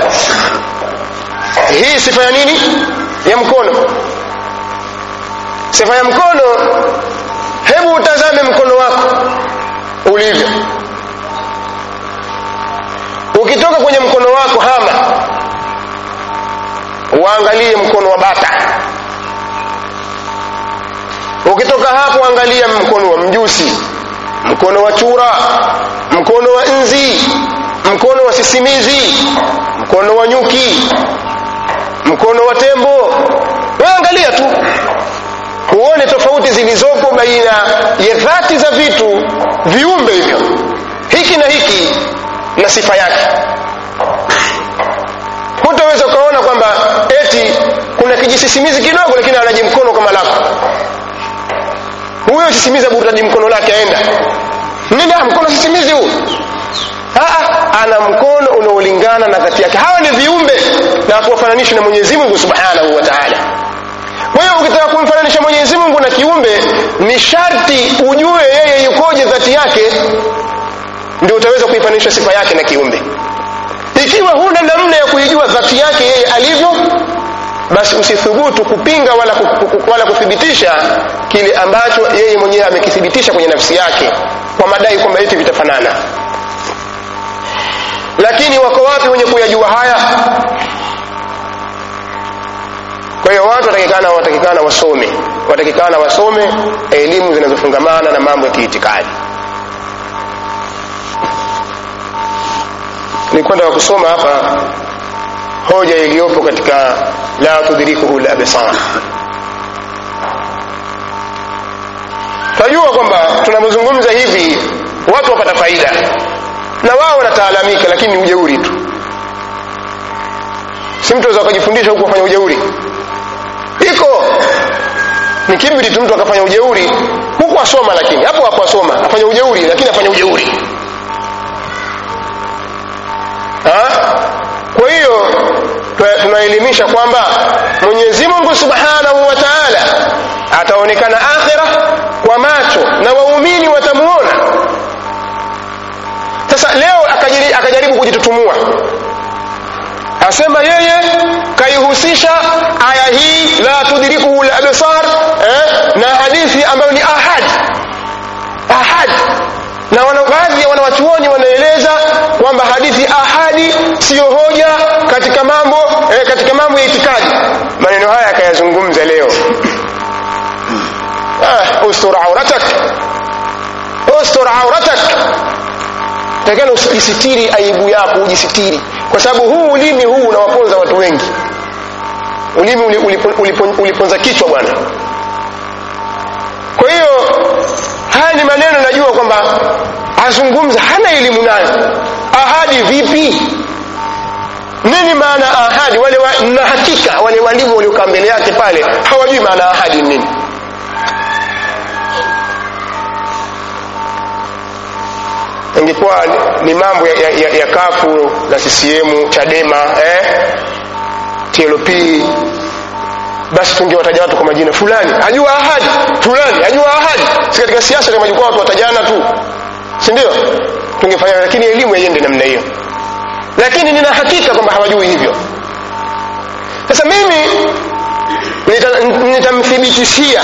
hii sifa ya nini ya mkono sifa ya mkono hebu utazame mkono wako ulivyo ukitoka kwenye mkono wako hama uangalie mkono wa bata ukitoka hapo angalia mkono wa mjusi mkono wa chura mkono wa nzi mkono wa sisimizi mkono wa nyuki mkono wa tembo waangalia tu huone tofauti zilizopo baina ya dhati za vitu viumbe hivyo hiki na hiki na sifa yake hutaweza ukaona kwamba eti kuna kijisisimizi kidogo lakini anaji mkono kama lako huyo sisimizi aburutaji mkono lake aenda nini mkono sisimizi huu Aa, ana mkono unaolingana na dhati yake hawa ni viumbe na kuwafananisha na mwenyezi mungu subhanahu wa taala kwa hiyo ukitaka kumfananisha mwenyezi mungu na kiumbe ni sharti ujue yeye yukoje dhati yake ndio utaweza kuifananisha sifa yake na kiumbe ikiwa huna namna ya kuijua dhati yake yeye alivyo basi usithubutu kupinga wala, wala kuthibitisha kile ambacho yeye mwenyewe amekithibitisha kwenye nafsi yake kwa madai kwamba eti vitafanana lakini wako wapi wenye kuyajua haya kwa hiyo watu watakikana watakikana wasome watakikana wasome elimu zinazofungamana na mambo ya kiitikadi nilikwenda kusoma hapa hoja iliyopo katika la tudrikuhu labsar tunajua kwamba tunapozungumza hivi watu wapata faida na wao wanataalamika lakini ni ujeuri tu si mtu aweza akajifundisha huku afanya ujeuri iko ni kibri tu mtu akafanya ujeuri huku asoma lakini hapo hapo asoma afanya ujeuri lakini afanya ujeuri ha? kwa hiyo tunaelimisha kwamba mwenyezi mungu subhanahu wa taala ataonekana akhira kwa macho na waumini watamuona sasa leo akajaribu, akajaribu kujitutumua asema yeye kaihusisha aya hii la tudrikuhu labsar eh, na hadithi ambayo ni ahad ahad na wana, baadhi ya wanawachuoni wanaeleza kwamba hadithi ahadi siyo hoja katika mambo eh, katika mambo ya itikadi maneno haya akayazungumza leo ah, ustur auratak ustur auratak takana usijisitiri aibu yako ujisitiri kwa sababu huu ulimi huu unawaponza watu wengi ulimi uliponza ulipo, ulipo, kichwa bwana kwa hiyo haya ni maneno najua kwamba azungumza hana elimu nayo ahadi vipi nini maana ahadi wale wa, na hakika wale walimu waliokaa mbele yake pale hawajui maana ahadi nini ingekuwa ni mambo ya, ya, ya, ya kafu na ccm chadema eh? tlp basi tungewataja watu kwa majina fulani ajua ahadi fulani ajua ahadi si katika siasa kama jukwaa watu watajana tu si ndio tungefanya lakini elimu yaiende namna hiyo lakini nina hakika kwamba hawajui hivyo sasa mimi nitamthibitishia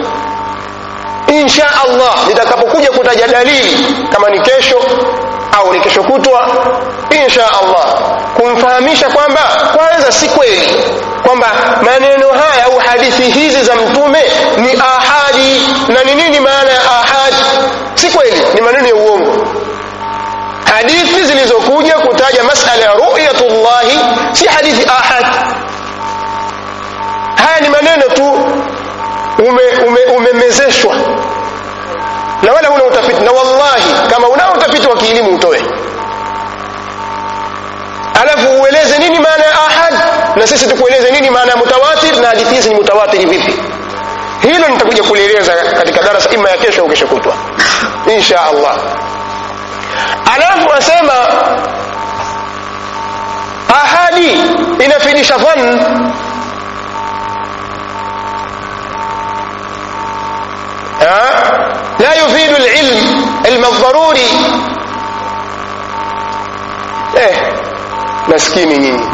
insha allah nitakapokuja kutaja dalili kama ni kesho au ni kesho kutwa insha allah kumfahamisha kwamba kwanza si kweli kwamba maneno haya au hadithi hizi za mtume ni ahadi na ni nini maana ya ahadi si kweli ni maneno ya uongo hadithi zilizokuja kutaja masala ya ru'yatullahi si hadithi ahad haya ni maneno tu umemezeshwa ume, ume na wala huna utafiti na wallahi kama unao utafiti wa kielimu utoe alafu ueleze nini maana ya ahad na sisi tukueleze nini maana ya mutawatir na hadithi hizi ni mutawatiri vipi hilo nitakuja kulieleza katika darasa ima ya kesho au kesho kutwa insha allah alafu asema ahadi inafidisha dhann لا يفيد العلم علم الضروري eh maskini nyinyi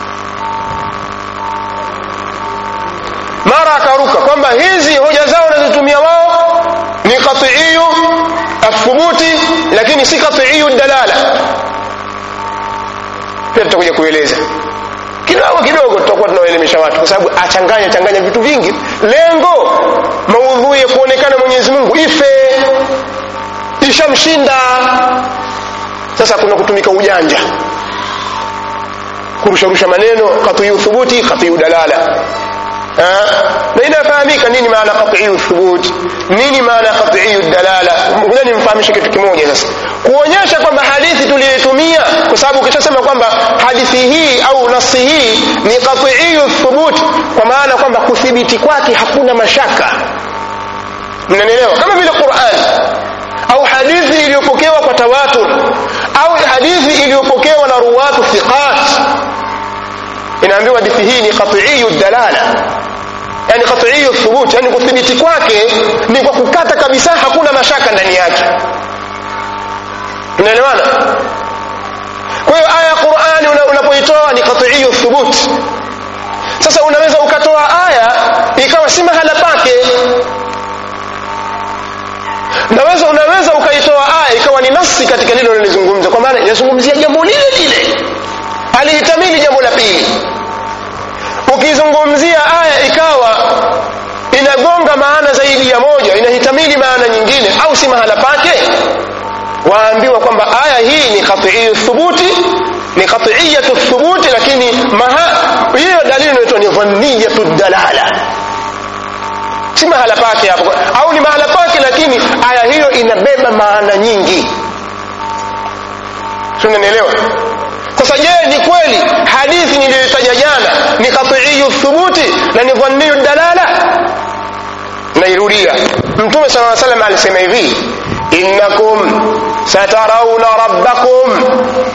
mara akaruka kwamba hizi hoja zao wanazotumia wao ni qatiiyu athubuti lakini si qatiiyu dalala pia tutakuja kueleza kidogo kidogo tutakuwa tunawaelimisha watu kwa sababu achanganya changanya vitu vingi lengo maudhui ya kuonekana mwenyezi mungu ife ishamshinda sasa kuna kutumika ujanja kurusharusha maneno katiyu thubuti katiyu dalala na inafahamika nini maana qatiyu thubut nini maana qatiyu dalala ngoja nimfahamishe kitu kimoja sasa kuonyesha kwamba hadithi tuliyoitumia kwa sababu ukishasema kwamba hadithi hii au nasi hii ni qatiyu thubut kwa maana kwamba kuthibiti kwake hakuna mashaka mnanielewa kama vile Qur'an au hadithi iliyopokewa kwa tawatur au hadithi iliyopokewa na ruwatu thiqat inaambiwa hadithi hii ni qatiiyu dalala yani qatiiyu thubut yani kuthibiti kwake ni kwa kukata kabisa hakuna mashaka ndani yake tunaelewana kwa hiyo aya ya qurani unapoitoa ni qatiiyu thubut sasa unaweza ukatoa aya ikawa si mahala pake naweza unaweza ukaitoa aya ikawa ni nafsi katika lile unalizungumza kwa maana inazungumzia jambo lile lile alihitamili jambo la pili ukizungumzia aya ikawa inagonga maana zaidi ya moja inahitamili maana nyingine au si mahala pake waambiwa kwamba aya hii ni qatiiyu thubuti ni qatiiyatu thubuti lakini maha hiyo dalili inaitwa ni dhanniyatu dalala si mahala pake hapo au ni mahala pake lakini aya hiyo inabeba maana nyingi tunanielewa sasa je ni kweli hadithi niliyoitaja jana ni qatiiyu thubuti na ni dhanniyu dalala nairudia mtume sala salam alisema hivi innakum satarauna rabbakum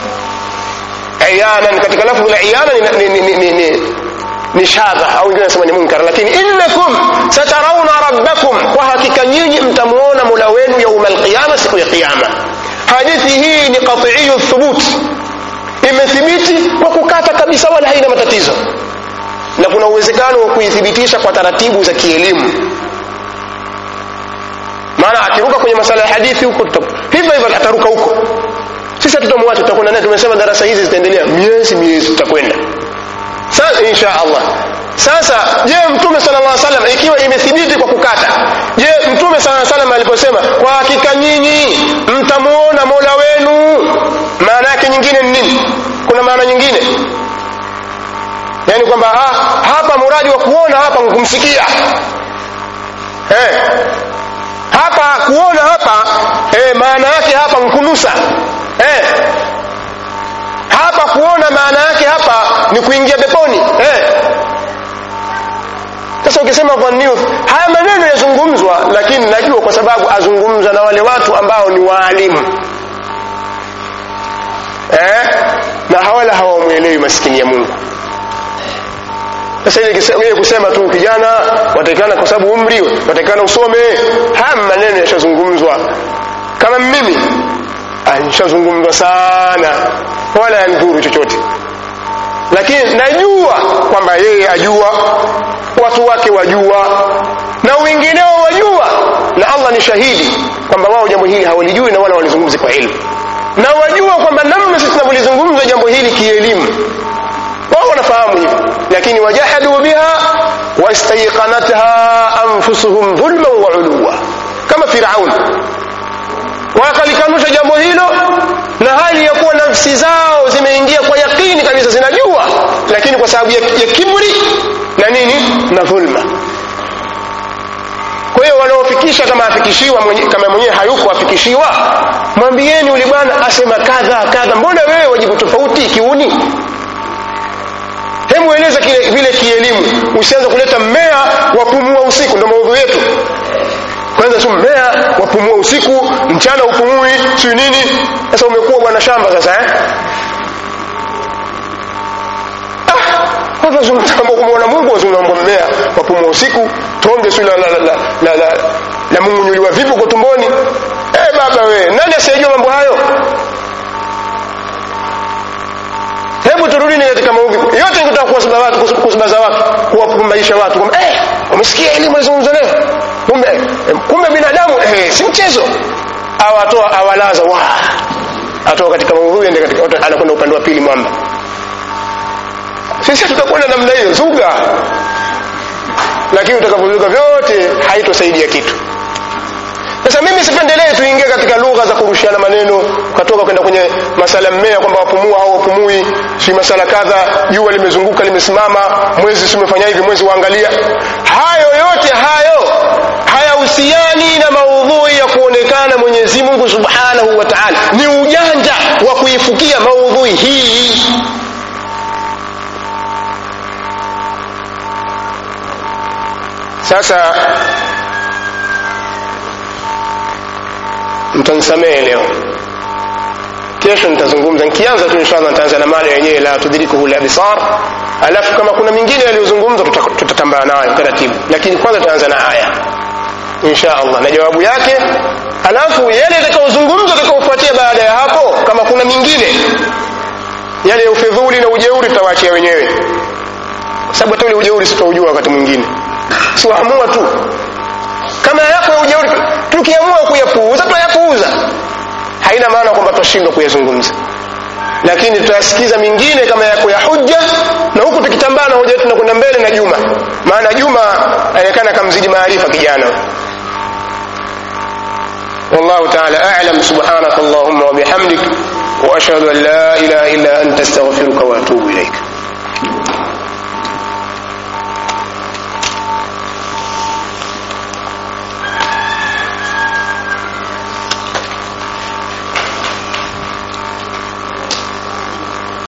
iyanan katika lafdhu la iyana ni, ni, ni, ni, ni, ni shadha au wengine wanasema ni munkar lakini innakum satarauna rabbakum kwa hakika nyinyi mtamuona mola wenu yauma alqiyama siku ya qiyama hadithi hii ni qatiiyu thubut imethibiti kwa kukata kabisa wala haina matatizo na kuna uwezekano wa kuithibitisha kwa taratibu za kielimu maana akiruka kwenye masala ya hadithi huko hivyo hivyo ataruka huko sisi hatutamwacha tutakwenda naye tumesema darasa hizi zitaendelea miezi miezi tutakwenda sasa insha allah sasa je mtume sala llah salam ikiwa imethibiti kwa kukata je mtume sala salam aliposema kwa hakika nyinyi mtamuona mola wenu maana yake nyingine ni nini kuna maana nyingine yaani kwamba ha, hapa muradi wa kuona hapa kumsikia eh, hapa kuona hapa eh, maana yake hapa nkunusa eh, hapa kuona maana yake hapa ni kuingia peponi eh. sasa ukisema dhanniu haya maneno yazungumzwa lakini najua kwa sababu azungumza na wale watu ambao ni waalimu eh? na hawala hawamwelewi maskini ya mungu sasa ile kusema tu kijana watakikana kwa sababu umri watakikana usome haya maneno yashazungumzwa kama mimi nishazungumzwa sana wala yanidhuru chochote lakini najua kwamba yeye ajua watu wake wajua na wengineo wajua na allah ni shahidi kwamba wao jambo hili hawalijui na wala walizungumzi kwa elimu na wajua kwamba namna sisi tunavyolizungumza jambo hili kielimu wao wanafahamu hivyo lakini wajahadu biha wastaiqanatha anfusuhum dhulman wa uluwa kama firaun wakalikanusha jambo hilo na hali ya kuwa nafsi zao zimeingia kwa yakini kabisa zinajua lakini kwa sababu ya, ya kibri na nini na dhulma kwa hiyo wanaofikisha kama afikishiwa mwenye, kama mwenyewe hayuko afikishiwa mwambieni uli bwana asema kadha kadha mbona wewe wajibu tofauti kiuni hebu eleza kile vile kielimu usianze kuleta mmea wapumua usiku ndo maudhu yetu kwanza tu mmea wapumua usiku mchana upumui si nini sasa umekuwa bwana shamba sasa eh? watu wazungumza mambo kumwona mungu wazungumza mambo mmea wapumua usiku tonge si la, la, la, la, la, la mungunyuliwa vipi uko tumboni eh baba we nani asiyejua mambo hayo hebu turudini katika maudhi yote nikutaka kuwasiba watu kusibaza watu kuwapumbaisha watu kwamba eh umesikia elimu alizungumza leo kumbe kumbe binadamu eh, si mchezo awatoa awalaza wa atoa katika maudhui ende katika anakwenda upande wa pili mwamba sisi tutakwenda namna hiyo zuga lakini utakavyozuga vyote haitosaidia kitu sasa mimi sipendelee tuingie katika lugha za kurushiana maneno ukatoka kwenda kwenye masala mmea kwamba wapumua au wapumui si masala kadha jua limezunguka limesimama mwezi si umefanya hivi mwezi waangalia hayo yote hayo hayahusiani na maudhui ya kuonekana mwenyezi mungu subhanahu wa taala ni ujanja wa kuifukia maudhui hii sasa mtanisamehe leo kesho nitazungumza nikianza tu inshallah nitaanza na mada yenyewe la tudrikuhu labsar alafu kama kuna mingine yaliyozungumzwa tutatambana nayo taratibu lakini kwanza tutaanza na aya insha allah na jawabu yake alafu yale yatakayozungumzwa atakaofuatia baada ya hapo kama kuna mingine yale ya ufedhuli na ujeuri tutawaachia wenyewe kwa sababu hata ule ujeuri sitaujua wakati mwingine siwaamua tu kama yako ya ujeuri tukiamua kuyapuuza tutayapuuza haina maana kwamba tutashindwa kuyazungumza lakini tutayasikiza mingine kama yako ya hujja na huku tukitambana hoja yetu tunakwenda mbele na juma maana juma aonekana kamzidi maarifa kijana والله تعالى أعلم سبحانك اللهم وبحمدك وأشهد أن لا إله إلا أنت استغفرك وأتوب إليك